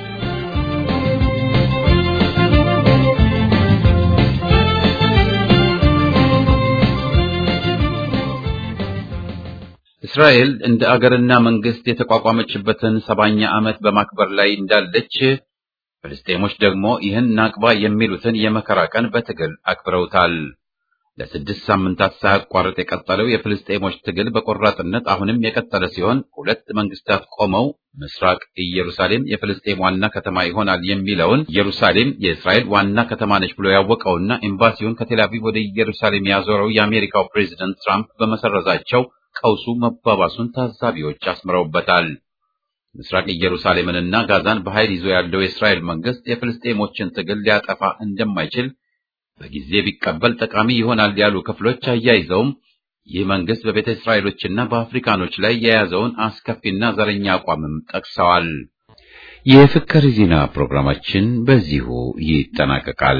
እስራኤል እንደ አገርና መንግስት የተቋቋመችበትን ሰባኛ ዓመት በማክበር ላይ እንዳለች ፍልስጤሞች ደግሞ ይህን ናቅባ የሚሉትን የመከራ ቀን በትግል አክብረውታል። ለስድስት ሳምንታት ሳያቋርጥ የቀጠለው የፍልስጤሞች ትግል በቆራጥነት አሁንም የቀጠለ ሲሆን ሁለት መንግስታት ቆመው ምስራቅ ኢየሩሳሌም የፍልስጤም ዋና ከተማ ይሆናል የሚለውን ኢየሩሳሌም የእስራኤል ዋና ከተማ ነች ብሎ ያወቀውና ኤምባሲውን ከቴልአቪቭ ወደ ኢየሩሳሌም ያዞረው የአሜሪካው ፕሬዚደንት ትራምፕ በመሰረዛቸው ቀውሱ መባባሱን ታዛቢዎች አስምረውበታል። ምስራቅ ኢየሩሳሌምንና ጋዛን በኃይል ይዞ ያለው የእስራኤል መንግስት የፍልስጤሞችን ትግል ሊያጠፋ እንደማይችል በጊዜ ቢቀበል ጠቃሚ ይሆናል ያሉ ክፍሎች አያይዘውም ይህ መንግስት በቤተ እስራኤሎችና በአፍሪካኖች ላይ የያዘውን አስከፊና ዘረኛ አቋምም ጠቅሰዋል። የፍቅር ዜና ፕሮግራማችን በዚሁ ይጠናቀቃል።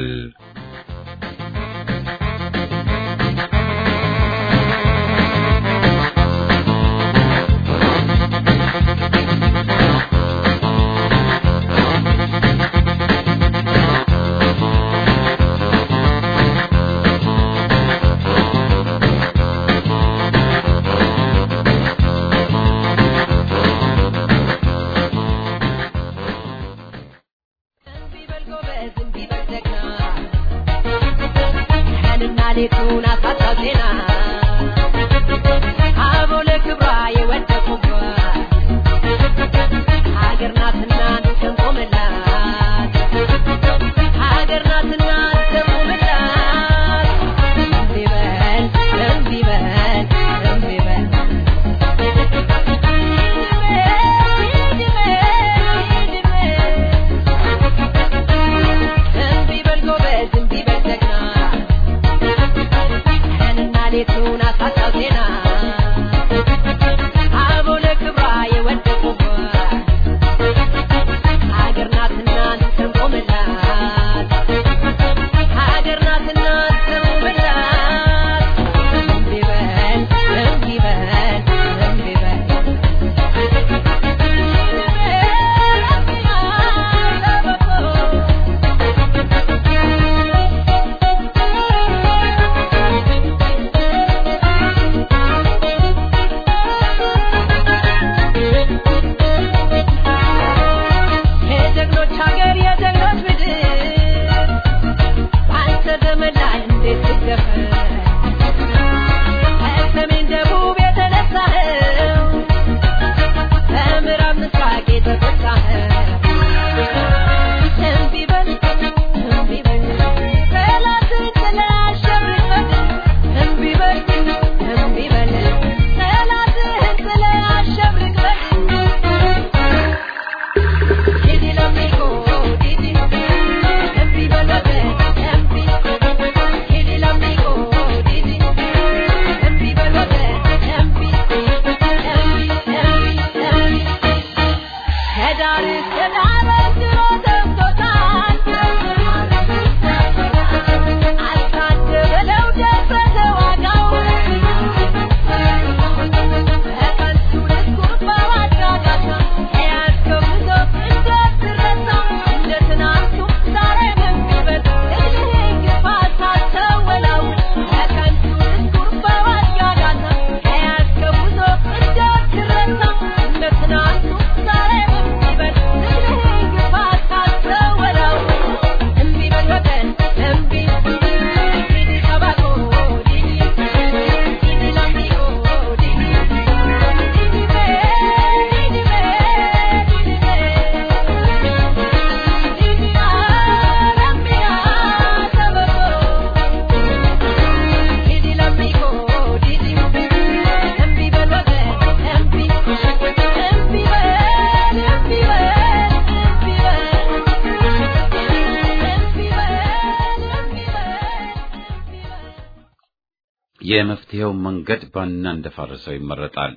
የመፍትሄው መንገድ ባና እንደፋረሰው ይመረጣል።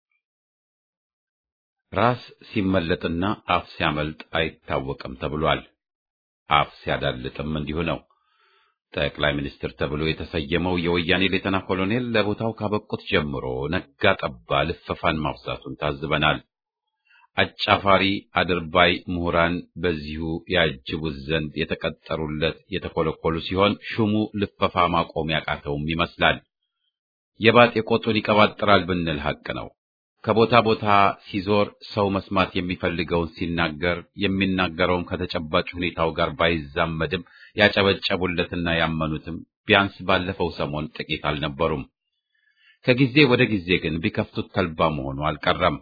ራስ ሲመለጥና አፍ ሲያመልጥ አይታወቅም ተብሏል። አፍ ሲያዳልጥም እንዲሁ ነው። ጠቅላይ ሚኒስትር ተብሎ የተሰየመው የወያኔ ሌተና ኮሎኔል ለቦታው ካበቁት ጀምሮ ነጋ ጠባ ልፈፋን ማብዛቱን ታዝበናል። አጫፋሪ አድርባይ ምሁራን በዚሁ ያጅቡት ዘንድ የተቀጠሩለት የተኮለኮሉ ሲሆን ሹሙ ልፈፋ ማቆም ያቃተውም ይመስላል። የባጤ ቆጡን ይቀባጥራል ብንል ሐቅ ነው። ከቦታ ቦታ ሲዞር ሰው መስማት የሚፈልገውን ሲናገር የሚናገረውም ከተጨባጭ ሁኔታው ጋር ባይዛመድም ያጨበጨቡለትና ያመኑትም ቢያንስ ባለፈው ሰሞን ጥቂት አልነበሩም። ከጊዜ ወደ ጊዜ ግን ቢከፍቱት ተልባ መሆኑ አልቀረም።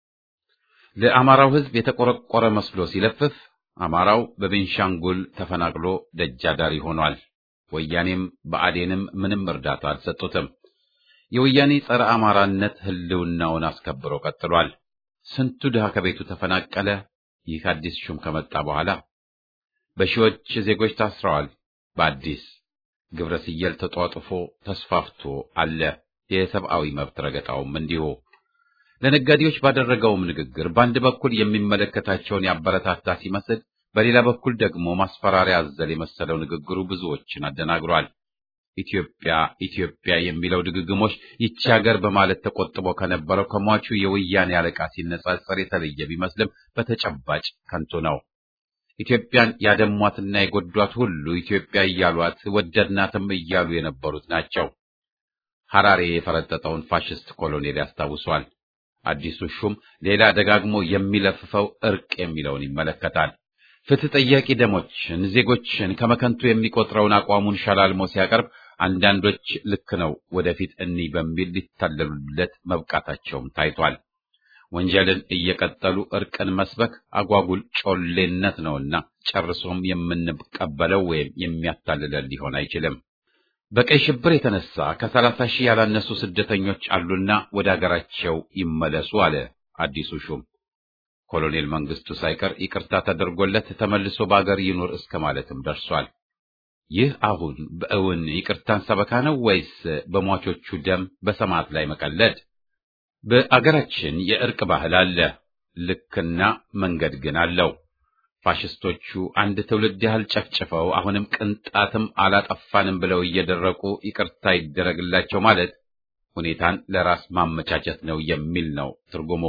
ለአማራው ሕዝብ የተቆረቆረ መስሎ ሲለፍፍ አማራው በቤንሻንጉል ተፈናቅሎ ደጃዳሪ ሆኗል። ወያኔም በአዴንም ምንም እርዳታ አልሰጡትም። የወያኔ ጸረ አማራነት ህልውናውን አስከብሮ ቀጥሏል። ስንቱ ድሃ ከቤቱ ተፈናቀለ። ይህ አዲስ ሹም ከመጣ በኋላ በሺዎች ዜጎች ታስረዋል። በአዲስ ግብረ ስየል ተጧጥፎ ተስፋፍቶ አለ። የሰብአዊ መብት ረገጣውም እንዲሁ። ለነጋዴዎች ባደረገውም ንግግር በአንድ በኩል የሚመለከታቸውን ያበረታታ ሲመስል፣ በሌላ በኩል ደግሞ ማስፈራሪያ አዘል የመሰለው ንግግሩ ብዙዎችን አደናግሯል። ኢትዮጵያ ኢትዮጵያ የሚለው ድግግሞች ይቺ ሀገር በማለት ተቆጥቦ ከነበረው ከሟቹ የወያኔ አለቃ ሲነጻጸር የተለየ ቢመስልም በተጨባጭ ከንቱ ነው። ኢትዮጵያን ያደሟትና የጎዷት ሁሉ ኢትዮጵያ እያሏት ወደድናትም እያሉ የነበሩት ናቸው። ሐራሬ የፈረጠጠውን ፋሽስት ኮሎኔል ያስታውሷል። አዲሱ ሹም ሌላ ደጋግሞ የሚለፍፈው እርቅ የሚለውን ይመለከታል። ፍትህ ጠያቂ ደሞችን ዜጎችን ከመከንቱ የሚቆጥረውን አቋሙን ሸላልሞ ሲያቀርብ አንዳንዶች ልክ ነው ወደፊት እኒህ በሚል ሊታለሉለት መብቃታቸውም ታይቷል። ወንጀልን እየቀጠሉ እርቅን መስበክ አጓጉል ጮሌነት ነውና ጨርሶም የምንቀበለው ወይም የሚያታልለን ሊሆን አይችልም። በቀይ ሽብር የተነሳ ከሰላሳ ሺህ ያላነሱ ስደተኞች አሉና ወደ አገራቸው ይመለሱ አለ አዲሱ ሹም። ኮሎኔል መንግስቱ ሳይቀር ይቅርታ ተደርጎለት ተመልሶ በአገር ይኑር እስከ ማለትም ደርሷል። ይህ አሁን በእውን ይቅርታን ሰበካ ነው ወይስ በሟቾቹ ደም በሰማዕት ላይ መቀለድ? በአገራችን የእርቅ ባህል አለ፣ ልክና መንገድ ግን አለው። ፋሽስቶቹ አንድ ትውልድ ያህል ጨፍጭፈው አሁንም ቅንጣትም አላጠፋንም ብለው እየደረቁ ይቅርታ ይደረግላቸው ማለት ሁኔታን ለራስ ማመቻቸት ነው የሚል ነው ትርጉሙ።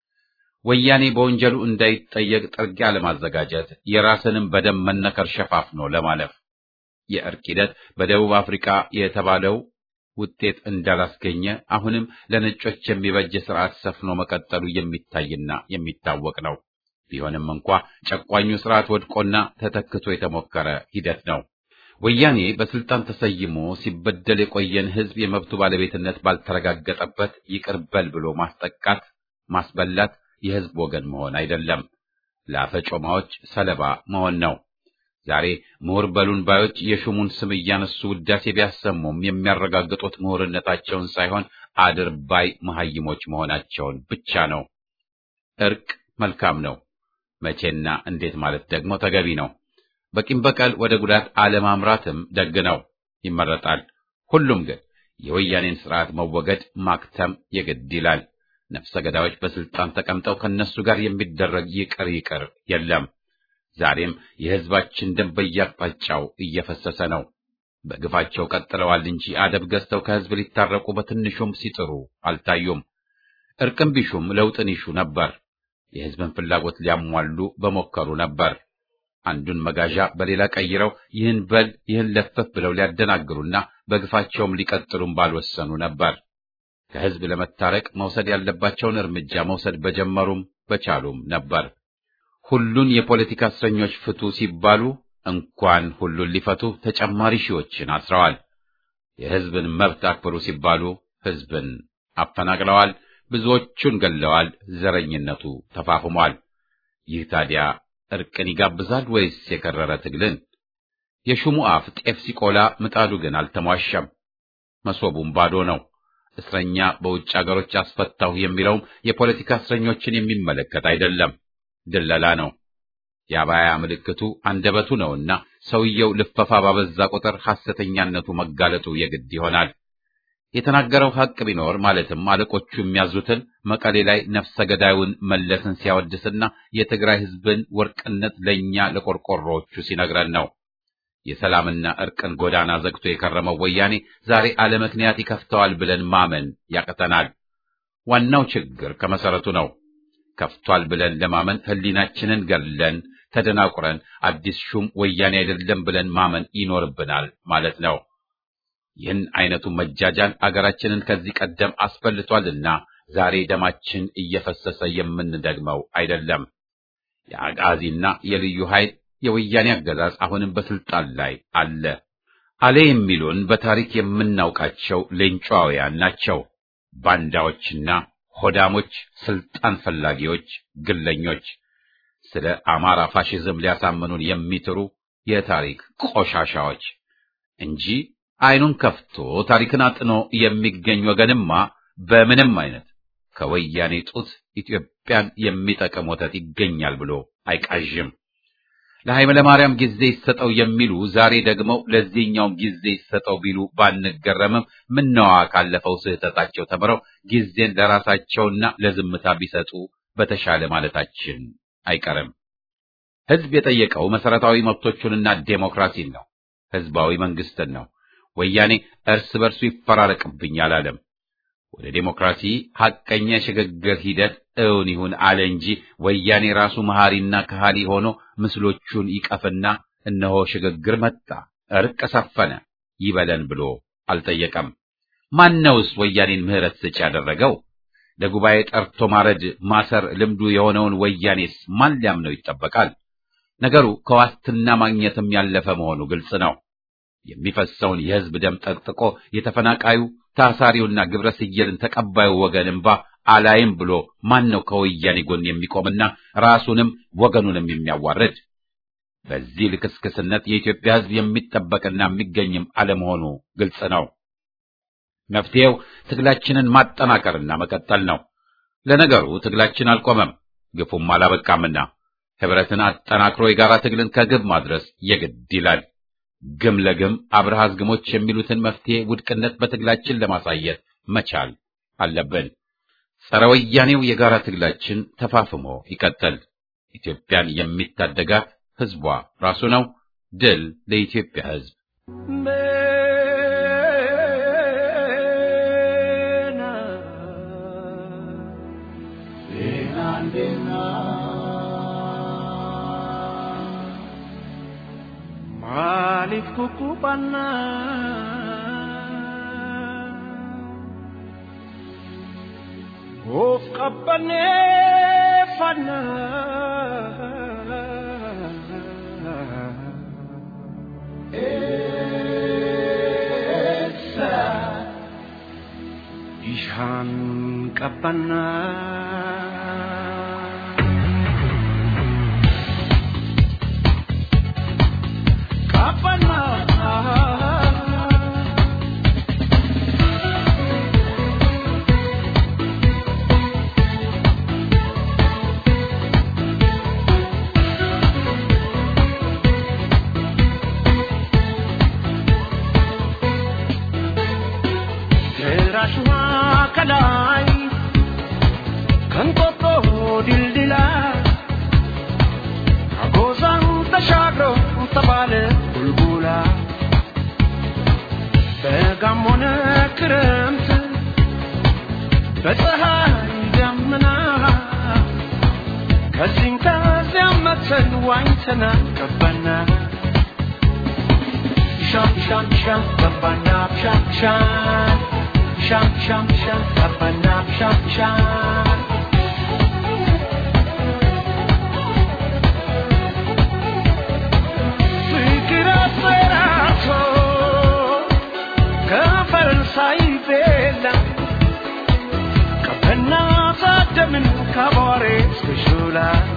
ወያኔ በወንጀሉ እንዳይጠየቅ ጥርጊያ ለማዘጋጀት የራስንም በደም መነከር ሸፋፍኖ ለማለፍ የእርቅ ሂደት በደቡብ አፍሪካ የተባለው ውጤት እንዳላስገኘ አሁንም ለነጮች የሚበጅ ስርዓት ሰፍኖ መቀጠሉ የሚታይና የሚታወቅ ነው። ቢሆንም እንኳ ጨቋኙ ስርዓት ወድቆና ተተክቶ የተሞከረ ሂደት ነው። ወያኔ በስልጣን ተሰይሞ ሲበደል የቆየን ሕዝብ የመብቱ ባለቤትነት ባልተረጋገጠበት ይቅር በል ብሎ ማስጠቃት፣ ማስበላት የሕዝብ ወገን መሆን አይደለም፣ ለአፈጮማዎች ሰለባ መሆን ነው። ዛሬ ምሁር በሉን ባዮች የሹሙን ስም እያነሱ ውዳሴ ቢያሰሙም የሚያረጋግጡት ምሁርነታቸውን ሳይሆን አድርባይ መሐይሞች መሆናቸውን ብቻ ነው። እርቅ መልካም ነው። መቼና እንዴት ማለት ደግሞ ተገቢ ነው። በቂም በቀል ወደ ጉዳት አለማምራትም ደግ ነው፣ ይመረጣል። ሁሉም ግን የወያኔን ስርዓት መወገድ ማክተም የግድ ይላል። ነፍሰ ገዳዮች በስልጣን ተቀምጠው ከነሱ ጋር የሚደረግ ይቅር ይቅር የለም። ዛሬም የሕዝባችን ደም በየአቅጣጫው እየፈሰሰ ነው። በግፋቸው ቀጥለዋል እንጂ አደብ ገዝተው ከሕዝብ ሊታረቁ በትንሹም ሲጥሩ አልታዩም። እርቅም ቢሹም ለውጥን ይሹ ነበር። የሕዝብን ፍላጎት ሊያሟሉ በሞከሩ ነበር። አንዱን መጋዣ በሌላ ቀይረው ይህን በል ይህን ለፈፍ ብለው ሊያደናግሩና በግፋቸውም ሊቀጥሉም ባልወሰኑ ነበር። ከሕዝብ ለመታረቅ መውሰድ ያለባቸውን እርምጃ መውሰድ በጀመሩም በቻሉም ነበር። ሁሉን የፖለቲካ እስረኞች ፍቱ ሲባሉ እንኳን ሁሉን ሊፈቱ ተጨማሪ ሺዎችን አስረዋል። የሕዝብን መብት አክብሩ ሲባሉ ሕዝብን አፈናቅለዋል። ብዙዎቹን ገለዋል። ዘረኝነቱ ተፋፍሟል። ይህ ታዲያ እርቅን ይጋብዛል ወይስ የከረረ ትግልን? የሹሙ አፍ ጤፍ ሲቆላ ምጣዱ ግን አልተሟሸም። መሶቡም ባዶ ነው። እስረኛ በውጭ አገሮች አስፈታሁ የሚለውም የፖለቲካ እስረኞችን የሚመለከት አይደለም፣ ድለላ ነው። የአባያ ምልክቱ አንደበቱ ነውና ሰውየው ልፈፋ ባበዛ ቁጥር ሐሰተኛነቱ መጋለጡ የግድ ይሆናል። የተናገረው ሐቅ ቢኖር ማለትም አለቆቹ የሚያዙትን መቀሌ ላይ ነፍሰ ገዳዩን መለስን ሲያወድስና የትግራይ ሕዝብን ወርቅነት ለእኛ ለቆርቆሮዎቹ ሲነግረን ነው። የሰላምና እርቅን ጎዳና ዘግቶ የከረመው ወያኔ ዛሬ አለ ምክንያት ይከፍተዋል ብለን ማመን ያቅተናል። ዋናው ችግር ከመሰረቱ ነው። ከፍቷል ብለን ለማመን ህሊናችንን ገለን ተደናቁረን አዲስ ሹም ወያኔ አይደለም ብለን ማመን ይኖርብናል ማለት ነው። ይህን አይነቱ መጃጃል አገራችንን ከዚህ ቀደም አስፈልቷልና ዛሬ ደማችን እየፈሰሰ የምንደግመው አይደለም። የአጋዚና የልዩ ኃይል የወያኔ አገዛዝ አሁንም በስልጣን ላይ አለ። አለ የሚሉን በታሪክ የምናውቃቸው ሌንጫውያን ናቸው። ባንዳዎችና ሆዳሞች፣ ስልጣን ፈላጊዎች፣ ግለኞች ስለ አማራ ፋሽዝም ሊያሳምኑን የሚጥሩ የታሪክ ቆሻሻዎች እንጂ አይኑን ከፍቶ ታሪክን አጥኖ የሚገኝ ወገንማ በምንም አይነት ከወያኔ ጡት ኢትዮጵያን የሚጠቅም ወተት ይገኛል ብሎ አይቃዥም። ለኃይለ ማርያም ጊዜ ይሰጠው የሚሉ ዛሬ ደግሞ ለዚህኛውም ጊዜ ይሰጠው ቢሉ ባንገረምም ምነዋ ካለፈው ስህተታቸው ተምረው ጊዜን ለራሳቸውና ለዝምታ ቢሰጡ በተሻለ ማለታችን አይቀርም። ህዝብ የጠየቀው መሰረታዊ መብቶቹንና ዴሞክራሲን ነው። ህዝባዊ መንግስትን ነው። ወያኔ እርስ በርሱ ይፈራረቅብኝ አላለም። ወደ ዴሞክራሲ ሐቀኛ የሽግግር ሂደት እውን ይሁን አለ እንጂ ወያኔ ራሱ መሐሪና ከሃሊ ሆኖ ምስሎቹን ይቀፍና እነሆ ሽግግር መጣ፣ እርቅ ሰፈነ ይበለን ብሎ አልጠየቀም። ማነውስ ወያኔን ምህረት ሰጪ ያደረገው? ለጉባኤ ጠርቶ ማረድ ማሰር ልምዱ የሆነውን ወያኔስ ማን ሊያምነው ይጠበቃል? ነገሩ ከዋስትና ማግኘትም ያለፈ መሆኑ ግልጽ ነው። የሚፈሰውን የህዝብ ደም ጠቅጥቆ የተፈናቃዩ ታሳሪውና ግብረ ስየልን ተቀባዩ ወገን እንባ አላይም ብሎ ማን ነው ከወያኔ ጎን የሚቆምና ራሱንም ወገኑንም የሚያዋርድ? በዚህ ልክስክስነት የኢትዮጵያ ህዝብ የሚጠበቅና የሚገኝም አለመሆኑ ግልጽ ነው። መፍትሄው ትግላችንን ማጠናከርና መቀጠል ነው። ለነገሩ ትግላችን አልቆመም፣ ግፉም አላበቃምና ህብረትን አጠናክሮ የጋራ ትግልን ከግብ ማድረስ የግድ ይላል። ግም ለግም አብርሃዝ ግሞች የሚሉትን መፍትሄ ውድቅነት በትግላችን ለማሳየት መቻል አለብን። ጸረ ወያኔው የጋራ ትግላችን ተፋፍሞ ይቀጥል። ኢትዮጵያን የሚታደጋት ህዝቧ ራሱ ነው። ድል ለኢትዮጵያ ህዝብ። Maaliif kukkubanna of qabbaneeffanna eessa bishaan qabbanna. ራሽዋ ከላይ ከንቆጦ ድልድላ አጎዛን ተሻግሮ ተባለ ቡልቡላ በጋሞነ ክረምት በፀሐይ ደመና ከዚህም ከዚያም መተን ዋኝተና ገባና ሻም ሻም ሻም ገባና ሻም ሻም ሻም ሻም ሻም ገባና ሻም ሻም ፍቅር አፈራቶ ከፈረንሳይ ቤላ ቀበና ታደምን ከቧሬ እስከ ሾላ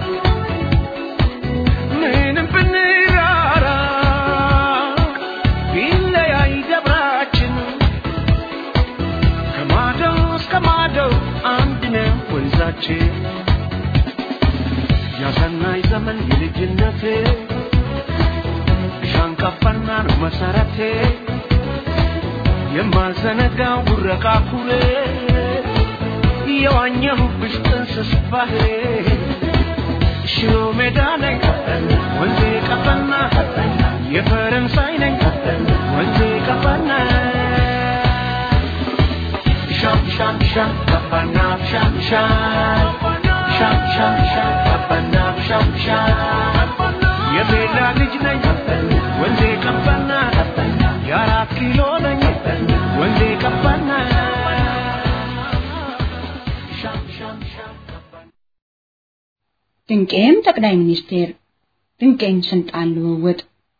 ምንም ብንራራ ቢለያይ ደብራችን ከማደው እስከ ማደው አንድ ነው ወንዛችን ያሰናይ ዘመን የልጅነቴ ሻንቃፋና ነው መሰረቴ የማልዘነጋው ጉረቃ ኩሬ የዋኘሁብሽ ጥንስስ ባህሬ ሽሮ ሜዳ ላይ ወንዜ ቀጠና የፈረንሳይ sham sham kapanap sham sham sham sham sham kapanap sham sham የቤላ ልጅ ነኝ ወንዜ ቀባና የአራት ኪሎ ነኝ ወንዜ ቀባና ሻም ሻም ሻም ድንቄም ጠቅላይ ሚኒስቴር ድንቄም ስልጣን ልውውጥ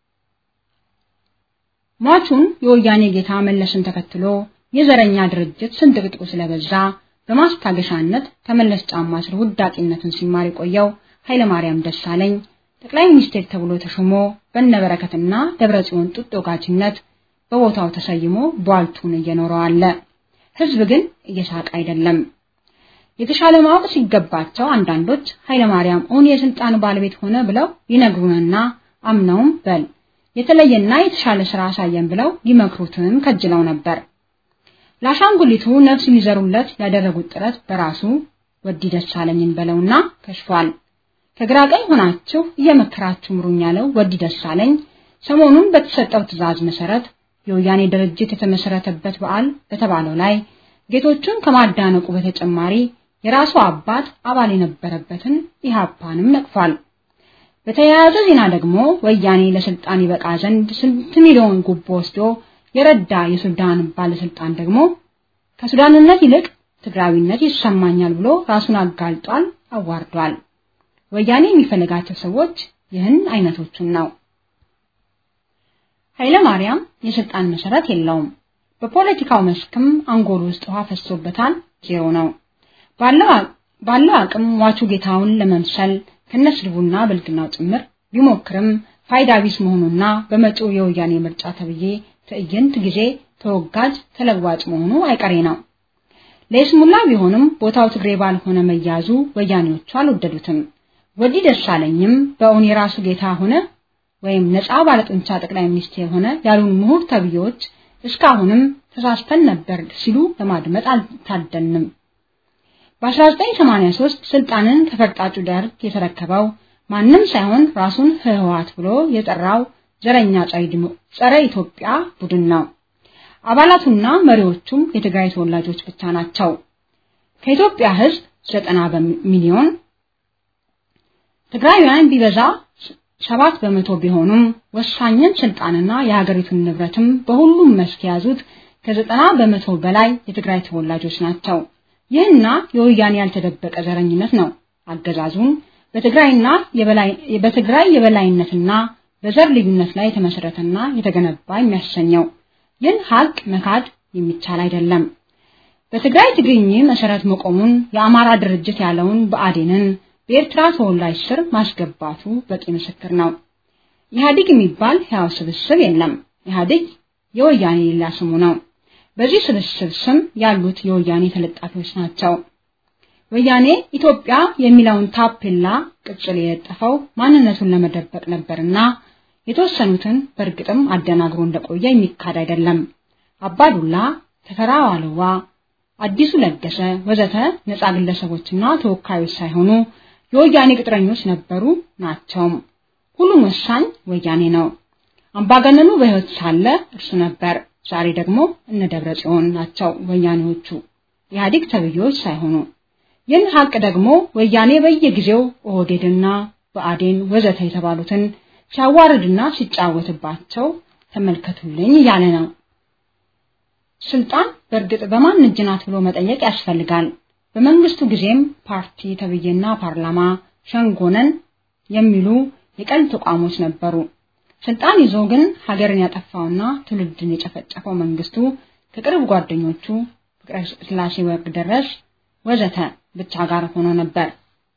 ሟቹን የወያኔ ጌታ መለስን ተከትሎ የዘረኛ ድርጅት ስንጥቅጥቁ ስለበዛ በማስታገሻነት ከመለስ ጫማ ስር ውዳቂነትን ሲማር የቆየው ኃይለማርያም ደሳለኝ ጠቅላይ ሚኒስቴር ተብሎ ተሾሞ በነበረከትና ደብረጽዮን ጡጦ ጋጅነት በቦታው ተሰይሞ ቧልቱን እየኖረው አለ። ህዝብ ግን እየሳቀ አይደለም። የተሻለ ማወቅ ሲገባቸው አንዳንዶች ኃይለማርያም እውን የስልጣን ባለቤት ሆነ ብለው ይነግሩንና አምነውም በል የተለየና የተሻለ ስራ አሳየን ብለው ሊመክሩትም ከጅለው ነበር። ለአሻንጉሊቱ ነፍስ ሊዘሩለት ያደረጉት ጥረት በራሱ ወዲ ደሳለኝን በለውና ከሽፏል። ከግራ ቀኝ ሆናችሁ እየመከራችሁ ምሩኝ ያለው ወዲ ደሳለኝ ሰሞኑን በተሰጠው ትዕዛዝ መሰረት የወያኔ ድርጅት የተመሰረተበት በዓል በተባለው ላይ ጌቶቹን ከማዳነቁ በተጨማሪ የራሱ አባት አባል የነበረበትን ኢህአፓንም ነቅፏል። በተያያዘ ዜና ደግሞ ወያኔ ለስልጣን ይበቃ ዘንድ ስንት ሚሊዮን ጉቦ ወስዶ የረዳ የሱዳን ባለስልጣን ደግሞ ከሱዳንነት ይልቅ ትግራዊነት ይሰማኛል ብሎ ራሱን አጋልጧል፣ አዋርዷል። ወያኔ የሚፈልጋቸው ሰዎች ይህን አይነቶቹን ነው። ኃይለ ማርያም የስልጣን መሰረት የለውም። በፖለቲካው መስክም አንጎል ውስጥ ውሃ ፈሶበታል፣ ዜሮ ነው። ባለው አቅም ሟቹ ጌታውን ለመምሰል ከነስድቡና ብልግናው ጭምር ቢሞክርም ፋይዳ ቢስ መሆኑና በመጪው የወያኔ ምርጫ ተብዬ ትዕይንት ጊዜ ተወጋጅ ተለዋጭ መሆኑ አይቀሬ ነው። ለይስሙላ ቢሆንም ቦታው ትግሬ ባልሆነ መያዙ ወያኔዎቹ አልወደዱትም። ወዲህ ደሳለኝም በእውን የራሱ ጌታ ሆነ ወይም ነፃ ባለጡንቻ ጠቅላይ ሚኒስቴር ሆነ ያሉን ምሁር ተብዬዎች እስካሁንም ተሳስተን ነበር ሲሉ ለማድመጥ አልታደልንም። በ1983 ስልጣንን ከፈርጣጩ ደርግ የተረከበው ማንም ሳይሆን ራሱን ህወሓት ብሎ የጠራው ዘረኛ ጸረ ኢትዮጵያ ቡድን ነው። አባላቱና መሪዎቹም የትግራይ ተወላጆች ብቻ ናቸው። ከኢትዮጵያ ህዝብ ዘጠና ሚሊዮን ትግራውያን ቢበዛ ሰባት በመቶ ቢሆኑም ወሳኝን ስልጣንና የሀገሪቱን ንብረትም በሁሉም መስክ የያዙት ከዘጠና በመቶ በላይ የትግራይ ተወላጆች ናቸው። ይህና የወያኔ ያልተደበቀ ዘረኝነት ነው አገዛዙን በትግራይና በትግራይ የበላይነትና በዘር ልዩነት ላይ የተመሰረተና የተገነባ የሚያሰኘው። ይህን ሀቅ መካድ የሚቻል አይደለም። በትግራይ ትግርኝ መሰረት መቆሙን የአማራ ድርጅት ያለውን ብአዴንን በኤርትራ ተወላጅ ስር ማስገባቱ በቂ ምስክር ነው። ኢህአዲግ የሚባል ሕያው ስብስብ የለም። ኢህአዲግ የወያኔ ሌላ ስሙ ነው። በዚህ ስብስብ ስም ያሉት የወያኔ ተለጣፊዎች ናቸው። ወያኔ ኢትዮጵያ የሚለውን ታፔላ ቅጽል የለጠፈው ማንነቱን ለመደበቅ ነበርና የተወሰኑትን በእርግጥም አደናግሮ እንደቆየ የሚካድ አይደለም። አባዱላ፣ ተፈራ ዋልዋ፣ አዲሱ ለገሰ ወዘተ ነፃ ግለሰቦችና ተወካዮች ሳይሆኑ የወያኔ ቅጥረኞች ነበሩ ናቸውም። ሁሉም ወሳኝ ወያኔ ነው። አምባገነኑ በሕይወት ሳለ እርሱ ነበር። ዛሬ ደግሞ እነ ደብረ ጽዮን ናቸው ወያኔዎቹ ኢህአዴግ ተብዬዎች ሳይሆኑ። ይህን ሀቅ ደግሞ ወያኔ በየጊዜው ኦህዴድና ብአዴን ወዘተ የተባሉትን ሲያዋርድና ሲጫወትባቸው ተመልከቱልኝ እያለ ነው። ስልጣን በእርግጥ በማን እጅ ናት ብሎ መጠየቅ ያስፈልጋል። በመንግስቱ ጊዜም ፓርቲ ተብዬና ፓርላማ ሸንጎነን የሚሉ የቀልድ ተቋሞች ነበሩ። ስልጣን ይዞ ግን ሀገርን ያጠፋውና ትውልድን የጨፈጨፈው መንግስቱ ከቅርብ ጓደኞቹ ፍቅረ ስላሴ ወግደረስ ወዘተ ብቻ ጋር ሆኖ ነበር።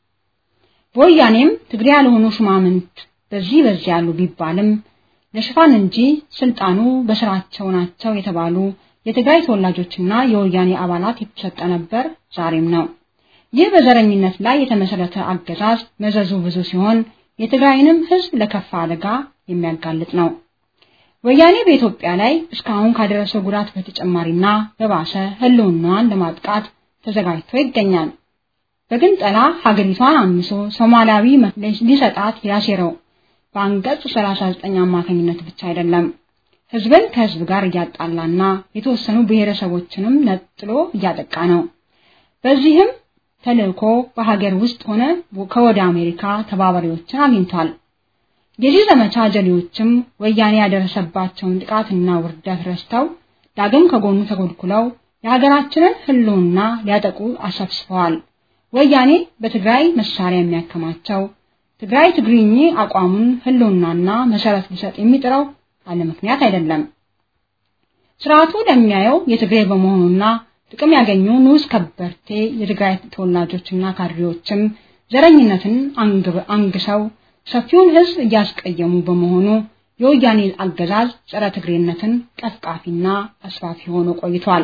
በወያኔም ትግሬ ያልሆኑ ሹማምንት በዚህ በዚህ ያሉ ቢባልም ለሽፋን እንጂ ስልጣኑ በስራቸው ናቸው የተባሉ የትግራይ ተወላጆችና የወያኔ አባላት የተሰጠ ነበር፣ ዛሬም ነው። ይህ በዘረኝነት ላይ የተመሰረተ አገዛዝ መዘዙ ብዙ ሲሆን የትግራይንም ህዝብ ለከፋ አደጋ የሚያጋልጥ ነው። ወያኔ በኢትዮጵያ ላይ እስካሁን ካደረሰው ጉዳት በተጨማሪና በባሰ ህልውናዋን ለማጥቃት ተዘጋጅቶ ይገኛል። በግንጠላ ሀገሪቷን አምሶ ሶማሊያዊ ሊሰጣት ያሴረው በአንቀጽ 39 አማካኝነት ብቻ አይደለም። ህዝብን ከህዝብ ጋር እያጣላና የተወሰኑ ብሔረሰቦችንም ነጥሎ እያጠቃ ነው። በዚህም ተልእኮ በሀገር ውስጥ ሆነ ከወደ አሜሪካ ተባባሪዎችን አግኝቷል። የዚህ ዘመቻ ጀሌዎችም ወያኔ ያደረሰባቸውን ጥቃትና ውርደት ረስተው ዳግም ከጎኑ ተጎድኩለው የሀገራችንን ህልውና ሊያጠቁ አሰብስበዋል። ወያኔ በትግራይ መሳሪያ የሚያከማቸው ትግራይ ትግሪኝ አቋሙን ህልውናና መሰረት ሊሰጥ የሚጥረው አለ ምክንያት አይደለም። ስርዓቱ ለሚያየው የትግራይ በመሆኑና ጥቅም ያገኙ ንዑስ ከበርቴ የትግራይ ተወላጆችና ካድሬዎችም ዘረኝነትን አንግሰው ሰፊውን ህዝብ እያስቀየሙ በመሆኑ የወያኔ አገዛዝ ጸረ ትግሬነትን ቀፍቃፊና አስፋፊ ሆኖ ቆይቷል።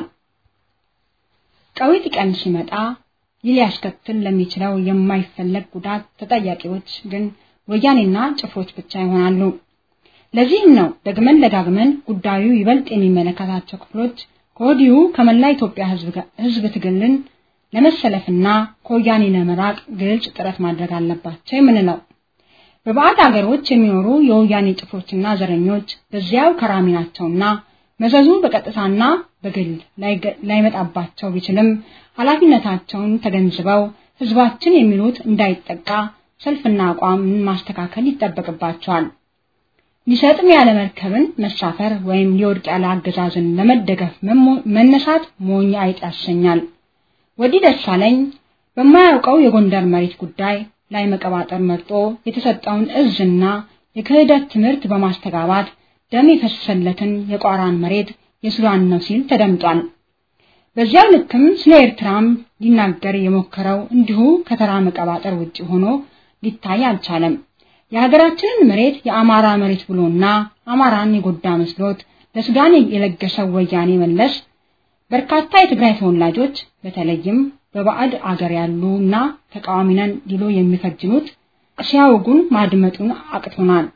ቀዊት ቀን ሲመጣ ይህ ሊያስከትል ለሚችለው የማይፈለግ ጉዳት ተጠያቂዎች ግን ወያኔና ጭፍሮች ብቻ ይሆናሉ። ለዚህም ነው ደግመን ደጋግመን ጉዳዩ ይበልጥ የሚመለከታቸው ክፍሎች ከወዲሁ ከመላ ኢትዮጵያ ህዝብ ትግልን ለመሰለፍና ከወያኔ ለመራቅ ግልጽ ጥረት ማድረግ አለባቸው የምንለው። በባዕድ ሀገሮች የሚኖሩ የወያኔ ጭፍሮችና ዘረኞች በዚያው ከራሚ ናቸውና መዘዙ በቀጥታና በግል ላይመጣባቸው ቢችልም ኃላፊነታቸውን ተገንዝበው ህዝባችን የሚሉት እንዳይጠቃ ሰልፍና አቋምን ማስተካከል ይጠበቅባቸዋል። ሊሰጥም ያለ መርከብን መሳፈር ወይም ሊወድቅ ያለ አገዛዝን ለመደገፍ መነሳት ሞኝ አይጥ ያሰኛል። ወዲህ ደሳለኝ በማያውቀው የጎንደር መሬት ጉዳይ ላይ መቀባጠር መርጦ የተሰጠውን እዝና የክህደት ትምህርት በማስተጋባት ደም የፈሰሰለትን የቋራን መሬት የሱዳን ነው ሲል ተደምጧል። በዚያው ልክም ስለ ኤርትራም ሊናገር የሞከረው እንዲሁ ከተራ መቀባጠር ውጭ ሆኖ ሊታይ አልቻለም። የሀገራችንን መሬት የአማራ መሬት ብሎና አማራን የጎዳ መስሎት ለሱዳን የለገሰው ወያኔ መለስ በርካታ የትግራይ ተወላጆች በተለይም በባዕድ አገር ያሉና ተቃዋሚ ነን ሊሉ የሚፈጅኑት ሲያወጉን ማድመጡን አቅቶናል።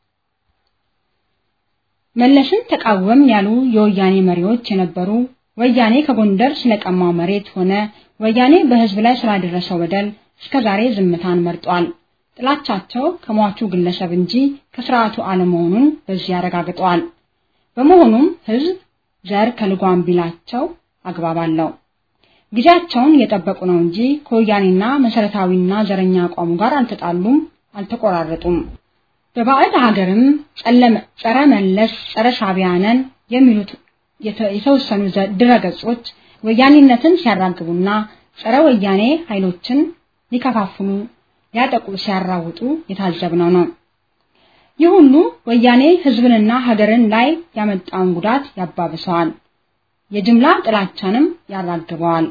መለስን ተቃወም ያሉ የወያኔ መሪዎች የነበሩ ወያኔ ከጎንደር ስለቀማው መሬት ሆነ ወያኔ በህዝብ ላይ ስላደረሰው በደል እስከዛሬ ዝምታን መርጧል። ጥላቻቸው ከሟቹ ግለሰብ እንጂ ከስርዓቱ አለመሆኑን በዚህ ያረጋግጠዋል። በመሆኑም ህዝብ ዘር ከልጓም ቢላቸው አግባብ አለው። ጊዜያቸውን እየጠበቁ ነው እንጂ ከወያኔና መሰረታዊና ዘረኛ አቋሙ ጋር አልተጣሉም፣ አልተቆራረጡም። በባዕድ ሀገርም ጸረ መለስ ጸረ ሻዕቢያ ነን የሚሉት የተወሰኑ ድረገጾች ወያኔነትን ሲያራግቡና ጸረ ወያኔ ኃይሎችን ሊከፋፍሉ ሊያጠቁ ሲያራውጡ የታዘብነው ነው። ይህ ሁሉ ወያኔ ህዝብንና ሀገርን ላይ ያመጣውን ጉዳት ያባብሰዋል፣ የጅምላ ጥላቻንም ያራግበዋል።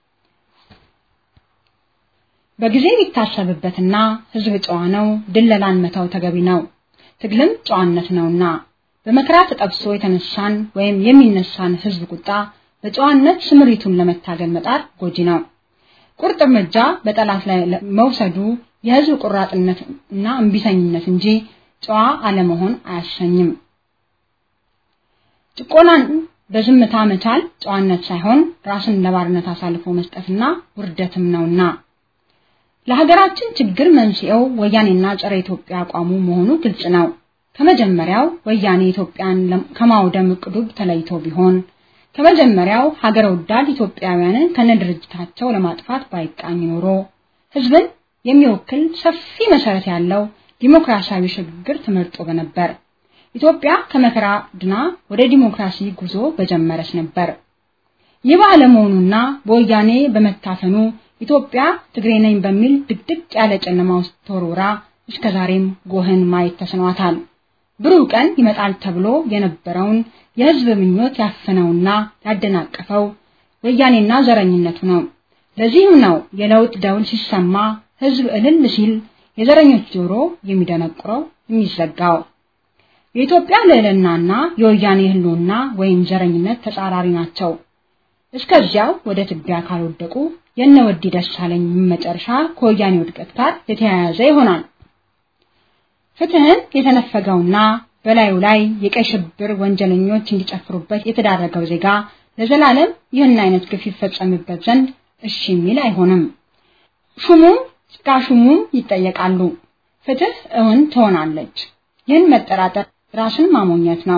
በጊዜ ቢታሰብበትና ህዝብ ጨዋ ነው፣ ድለላን መተው ተገቢ ነው፣ ትግልም ጨዋነት ነውና በመከራ ተጠብሶ የተነሳን ወይም የሚነሳን ህዝብ ቁጣ በጨዋነት ስምሪቱን ለመታገል መጣር ጎጂ ነው። ቁርጥ እርምጃ በጠላት ላይ መውሰዱ የህዝብ ቁራጥነት እና እምቢተኝነት እንጂ ጨዋ አለመሆን አያሰኝም። ጭቆናን በዝምታ መቻል ጨዋነት ሳይሆን ራስን ለባርነት አሳልፎ መስጠትና ውርደትም ነውና ለሀገራችን ችግር መንስኤው ወያኔና ጸረ ኢትዮጵያ አቋሙ መሆኑ ግልጽ ነው። ከመጀመሪያው ወያኔ ኢትዮጵያን ከማውደም እቅዱ ተለይቶ ቢሆን ከመጀመሪያው ሀገር ወዳድ ኢትዮጵያውያንን ከነድርጅታቸው ለማጥፋት ባይቃኝ ኖሮ ህዝብን የሚወክል ሰፊ መሰረት ያለው ዲሞክራሲያዊ ሽግግር ተመርጦ በነበር። ኢትዮጵያ ከመከራ ድና ወደ ዲሞክራሲ ጉዞ በጀመረች ነበር። ይህ ባለመሆኑና በወያኔ በመታፈኑ ኢትዮጵያ ትግሬ ነኝ በሚል ድቅድቅ ያለ ጨለማ ውስጥ ተወርውራ እስከዛሬም ጎህን ማየት ተስኗታል። ብሩህ ቀን ይመጣል ተብሎ የነበረውን የህዝብ ምኞት ያፈነውና ያደናቀፈው ወያኔና ዘረኝነቱ ነው። ለዚህም ነው የለውጥ ደውል ሲሰማ ህዝብ እልል ሲል የዘረኞች ጆሮ የሚደነቁረው የሚዘጋው። የኢትዮጵያ ልዕልናና የወያኔ ህልውና ወይም ዘረኝነት ተጻራሪ ናቸው። እስከዚያው ወደ ትቢያ ካልወደቁ የነ ወዲ ደሳለኝ መጨረሻ ከወያኔ ውድቀት ጋር የተያያዘ ይሆናል። ፍትህን የተነፈገውና በላዩ ላይ የቀይ ሽብር ወንጀለኞች እንዲጨፍሩበት የተዳረገው ዜጋ ለዘላለም ይህን አይነት ግፍ ይፈጸምበት ዘንድ እሺ የሚል አይሆንም። ሹሙም ጭቃሹሙም ይጠየቃሉ። ፍትህ እውን ትሆናለች። ይህን መጠራጠር ራስን ማሞኘት ነው።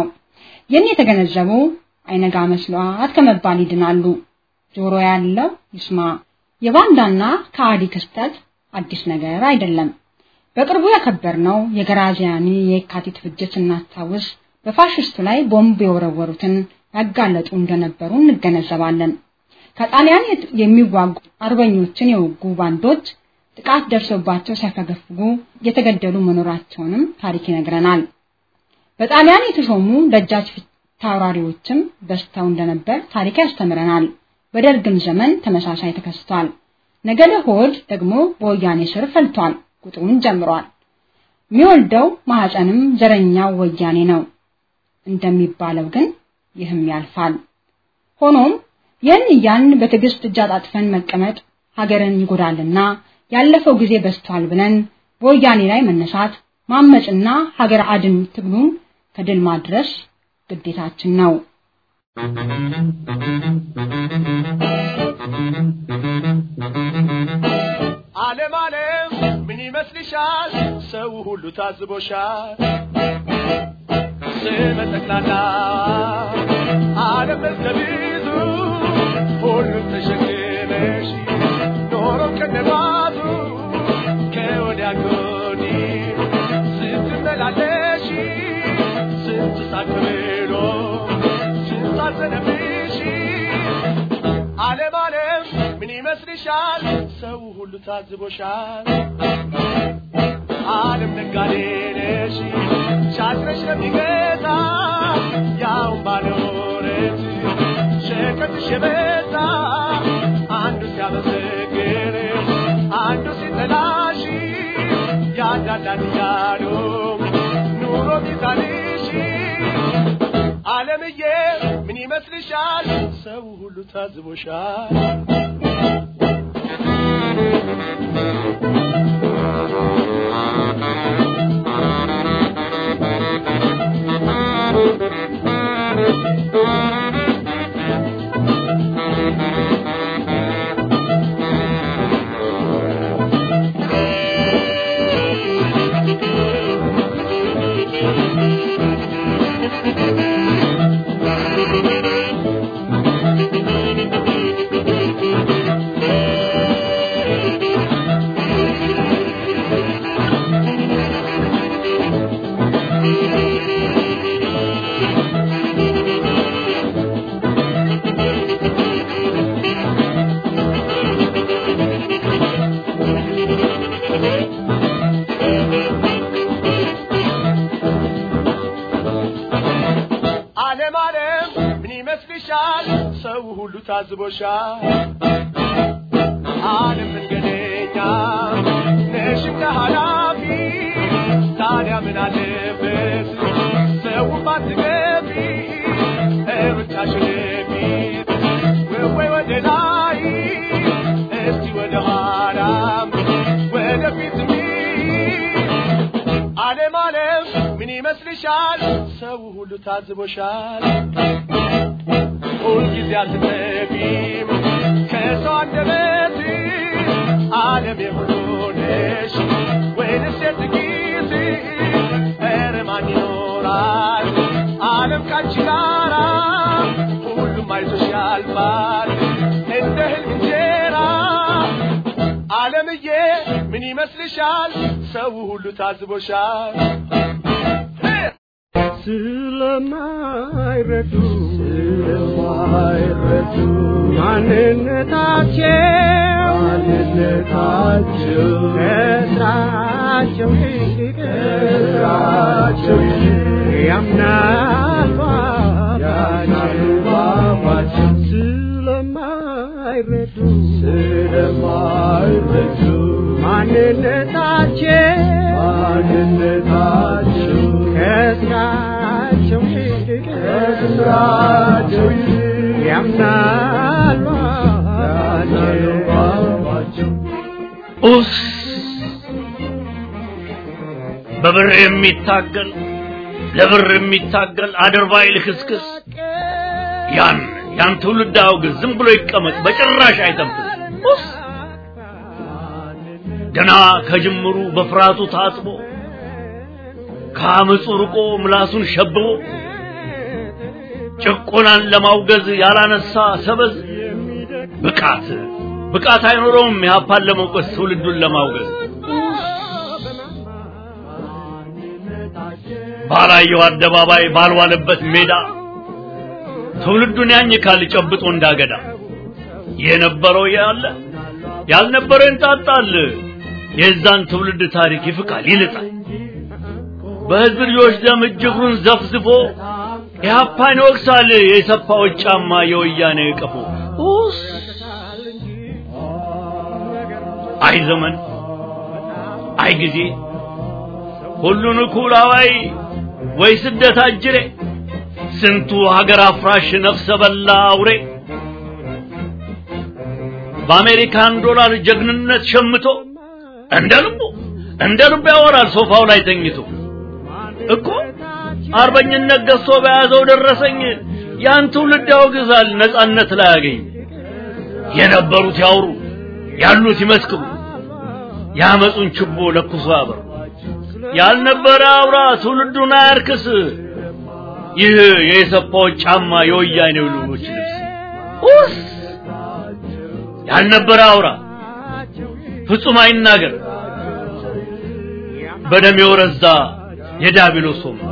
ይህን የተገነዘቡ አይነጋ መስሏት ከመባል ይድናሉ። ጆሮ ያለው ይስማ። የባንዳና ከአዲ ክስተት አዲስ ነገር አይደለም። በቅርቡ ያከበርነው የገራዚያኒ የካቲት ፍጅት ስናስታውስ በፋሽስቱ ላይ ቦምብ የወረወሩትን ያጋለጡ እንደነበሩ እንገነዘባለን። ከጣሊያን የሚዋጉ አርበኞችን የወጉ ባንዶች ጥቃት ደርሶባቸው ሲያፈገፍጉ የተገደሉ መኖራቸውንም ታሪክ ይነግረናል። በጣሊያን የተሾሙ ደጃች ታውራሪዎችም በዝተው እንደነበር ታሪክ ያስተምረናል። በደርግም ዘመን ተመሳሳይ ተከስቷል። ነገደ ሆድ ደግሞ በወያኔ ስር ፈልቷል፣ ቁጥሩን ጀምሯል። የሚወልደው ማህፀንም ዘረኛው ወያኔ ነው እንደሚባለው ግን ይህም ያልፋል። ሆኖም ይህን እያልን በትዕግስት እጅ አጣጥፈን መቀመጥ ሀገርን ይጎዳልና ያለፈው ጊዜ በስቷል ብለን በወያኔ ላይ መነሳት ማመጽና ሀገር አድን ትግሉን ከድል ማድረስ ግዴታችን ነው። ዓለም ዓለም ምን ይመስልሻል? ሰው ሁሉ ታዝቦሻል። ስመ ጠቅላላ ዓለም በዝተብዙ ሁሉም ተሸክመሽ ኖሮ ከነባቱ ከወዲያ ከወዲህ ስትመላለሽ ስንት ሳቅ ብሎ ስንት አዘነብሽ ዓለም ዓለም ምን ይመስልሻል? ሰው ሁሉ ታዝቦሻል። ዓለም ነጋዴ ነሽ ሻጭነሽ ለሚገዛ ያው ባለወረት ሸቀጥሽ የበዛ አንዱ ሲያመሰግን አንዱ ሲጠላሽ ያዳላል እያሉ ኑሮ ሚዛንሽ ዓለምዬ ምን ይመስልሻል? ሰው ሁሉ ታዝቦሻል። ዓለም ዓለም ምን ይመስልሻል? ሰው ሁሉ ታዝቦሻል። ዓለም መንገደኛ ነሽ እንደ ኃላፊ ታዲያ ምን አለበት ሰው ባትገቢ እርምጃሽን ፊት ወይ ወደ ላይ እስቲ ወደ ኋላም ወደፊት ዓለም ዓለም ምን ይመስልሻል? ሰው ሁሉ ታዝቦሻል። ሁልጊዜ አትጠፊም ከሰው አንደበት ዓለም የሁሉ ነሽ ወይንስ የጥቂት? ኧረ ማን ይኖራል ዓለም ካንቺ ጋራ? ሁሉም አይዞሽ ያልፋል እንደ ህልም እንጀራ። ዓለምዬ ምን ይመስልሻል? ሰው ሁሉ ታዝቦሻል። ስለማይረዱ ስለማይረዱ ማንነታቸው ማንነታቸው ከስራቸው ይልቅ ከስራቸው ይልቅ ያምናሉ አባባቸው ስለማይረዱ ስለማይረዱ ማንነታቸው ማንነታቸው ከስራቸው ይልቅ ከስራቸው ይልቅ ያምናሉ አባባቸው ኡስ በብር የሚታገል ለብር የሚታገል አድርባይ ልክስክስ ያን ያን ትውልድ አውግዝ፣ ዝም ብሎ ይቀመጥ፣ በጭራሽ አይተንፍስ። ኡስ ገና ከጅምሩ በፍርሃቱ ታጥቦ ከአመፁ ርቆ ምላሱን ሸብቦ ጭቆናን ለማውገዝ ያላነሳ ሰበዝ ብቃት ብቃት አይኖረውም ኢህአፓን ለመውቀስ ትውልዱን ለማውገዝ ባላየው አደባባይ ባልዋለበት ሜዳ ትውልዱን ያኝካል ጨብጦ እንዳገዳ የነበረው ያለ ያልነበረው ይንጣጣል የዛን ትውልድ ታሪክ ይፍቃል ይልጣል በህዝብ ልጆች ደም እጅግሩን ዘፍዝፎ ኢህአፓን ይወቅሳል የሰፋዎች ጫማ የወያኔ ቀፎ ኡስ አይ ዘመን አይ ጊዜ ሁሉን እኩል አዋይ ወይ ስደት አጅሬ ስንቱ ሀገር አፍራሽ ነፍሰ በላ አውሬ በአሜሪካን ዶላር ጀግንነት ሸምቶ እንደ ልቡ እንደ ልቡ ያወራል ሶፋው ላይ ተኝቶ እኮ አርበኝነት ገዝቶ በያዘው ደረሰኝ ያን ትውልድ ያወግዛል ነጻነት ላይ ያገኝ የነበሩት ያውሩ ያሉት ይመስክሩ ያመጹን ችቦ ለኩሶ ያበሩ ያልነበረ አውራ ትውልዱን አያርክስ ይህ የሰፋዎች ጫማ የወያኔው ልጆች ልብስ ኡስ ያልነበረ አውራ ፍጹም አይናገር በደም የወረዛ የዳቢሎስ ወንበር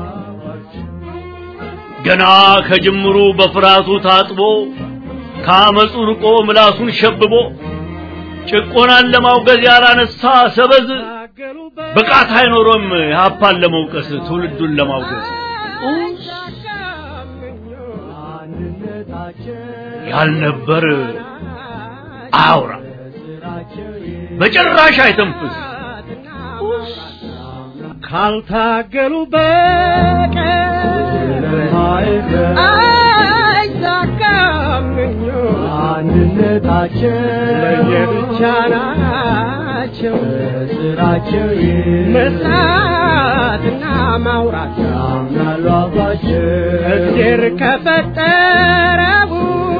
ገና ከጅምሩ በፍርሃቱ ታጥቦ ከአመፁ ርቆ ምላሱን ሸብቦ ጭቆናን ለማውገዝ ያላነሳ ሰበዝ ብቃት አይኖሮም ኢህአፓን ለመውቀስ ትውልዱን ለማውገዝ ያልነበር አያውራ በጭራሽ አይተንፍስ ካልታገሉ በቀር አይሳካም አንድነታቸው ለየብቻ ናቸው ስራቸው መስራትና ማውራት ያምናሉ አባቸው እግዜር ከፈጠረው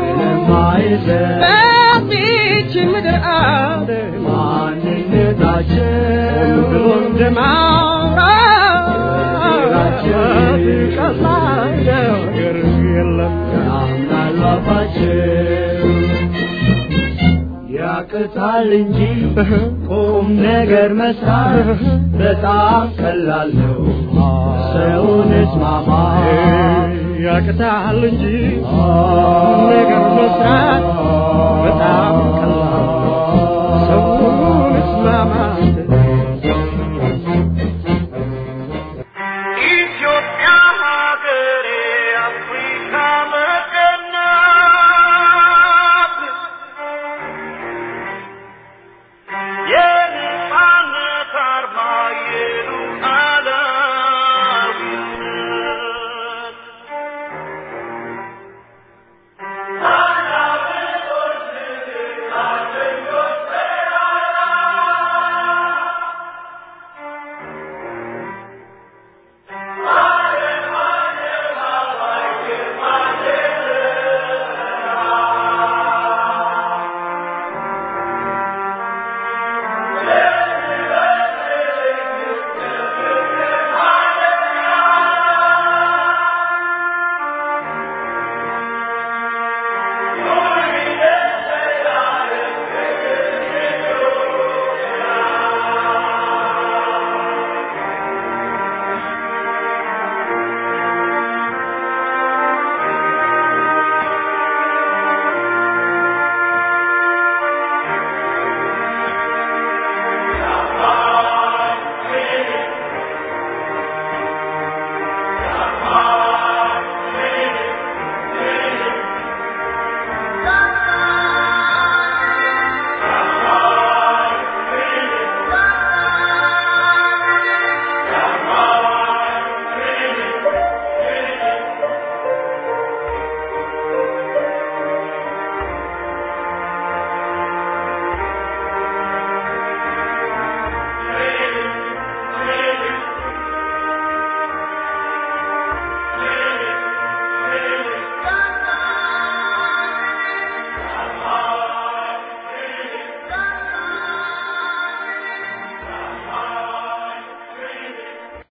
በዚች ምድር አለ ማንነታቸው ብሎ እንደማውራት ቀላል ነገር የለም ያምናሉ አባቸው ያቅታል እንጂ ቁም ነገር መስራት በጣም ቀላል ነው። ሰውን እስማማ ያቅታል እንጂ ቁም ነገር መስራት በጣም ቀላል ነው። ሰውን እስማማ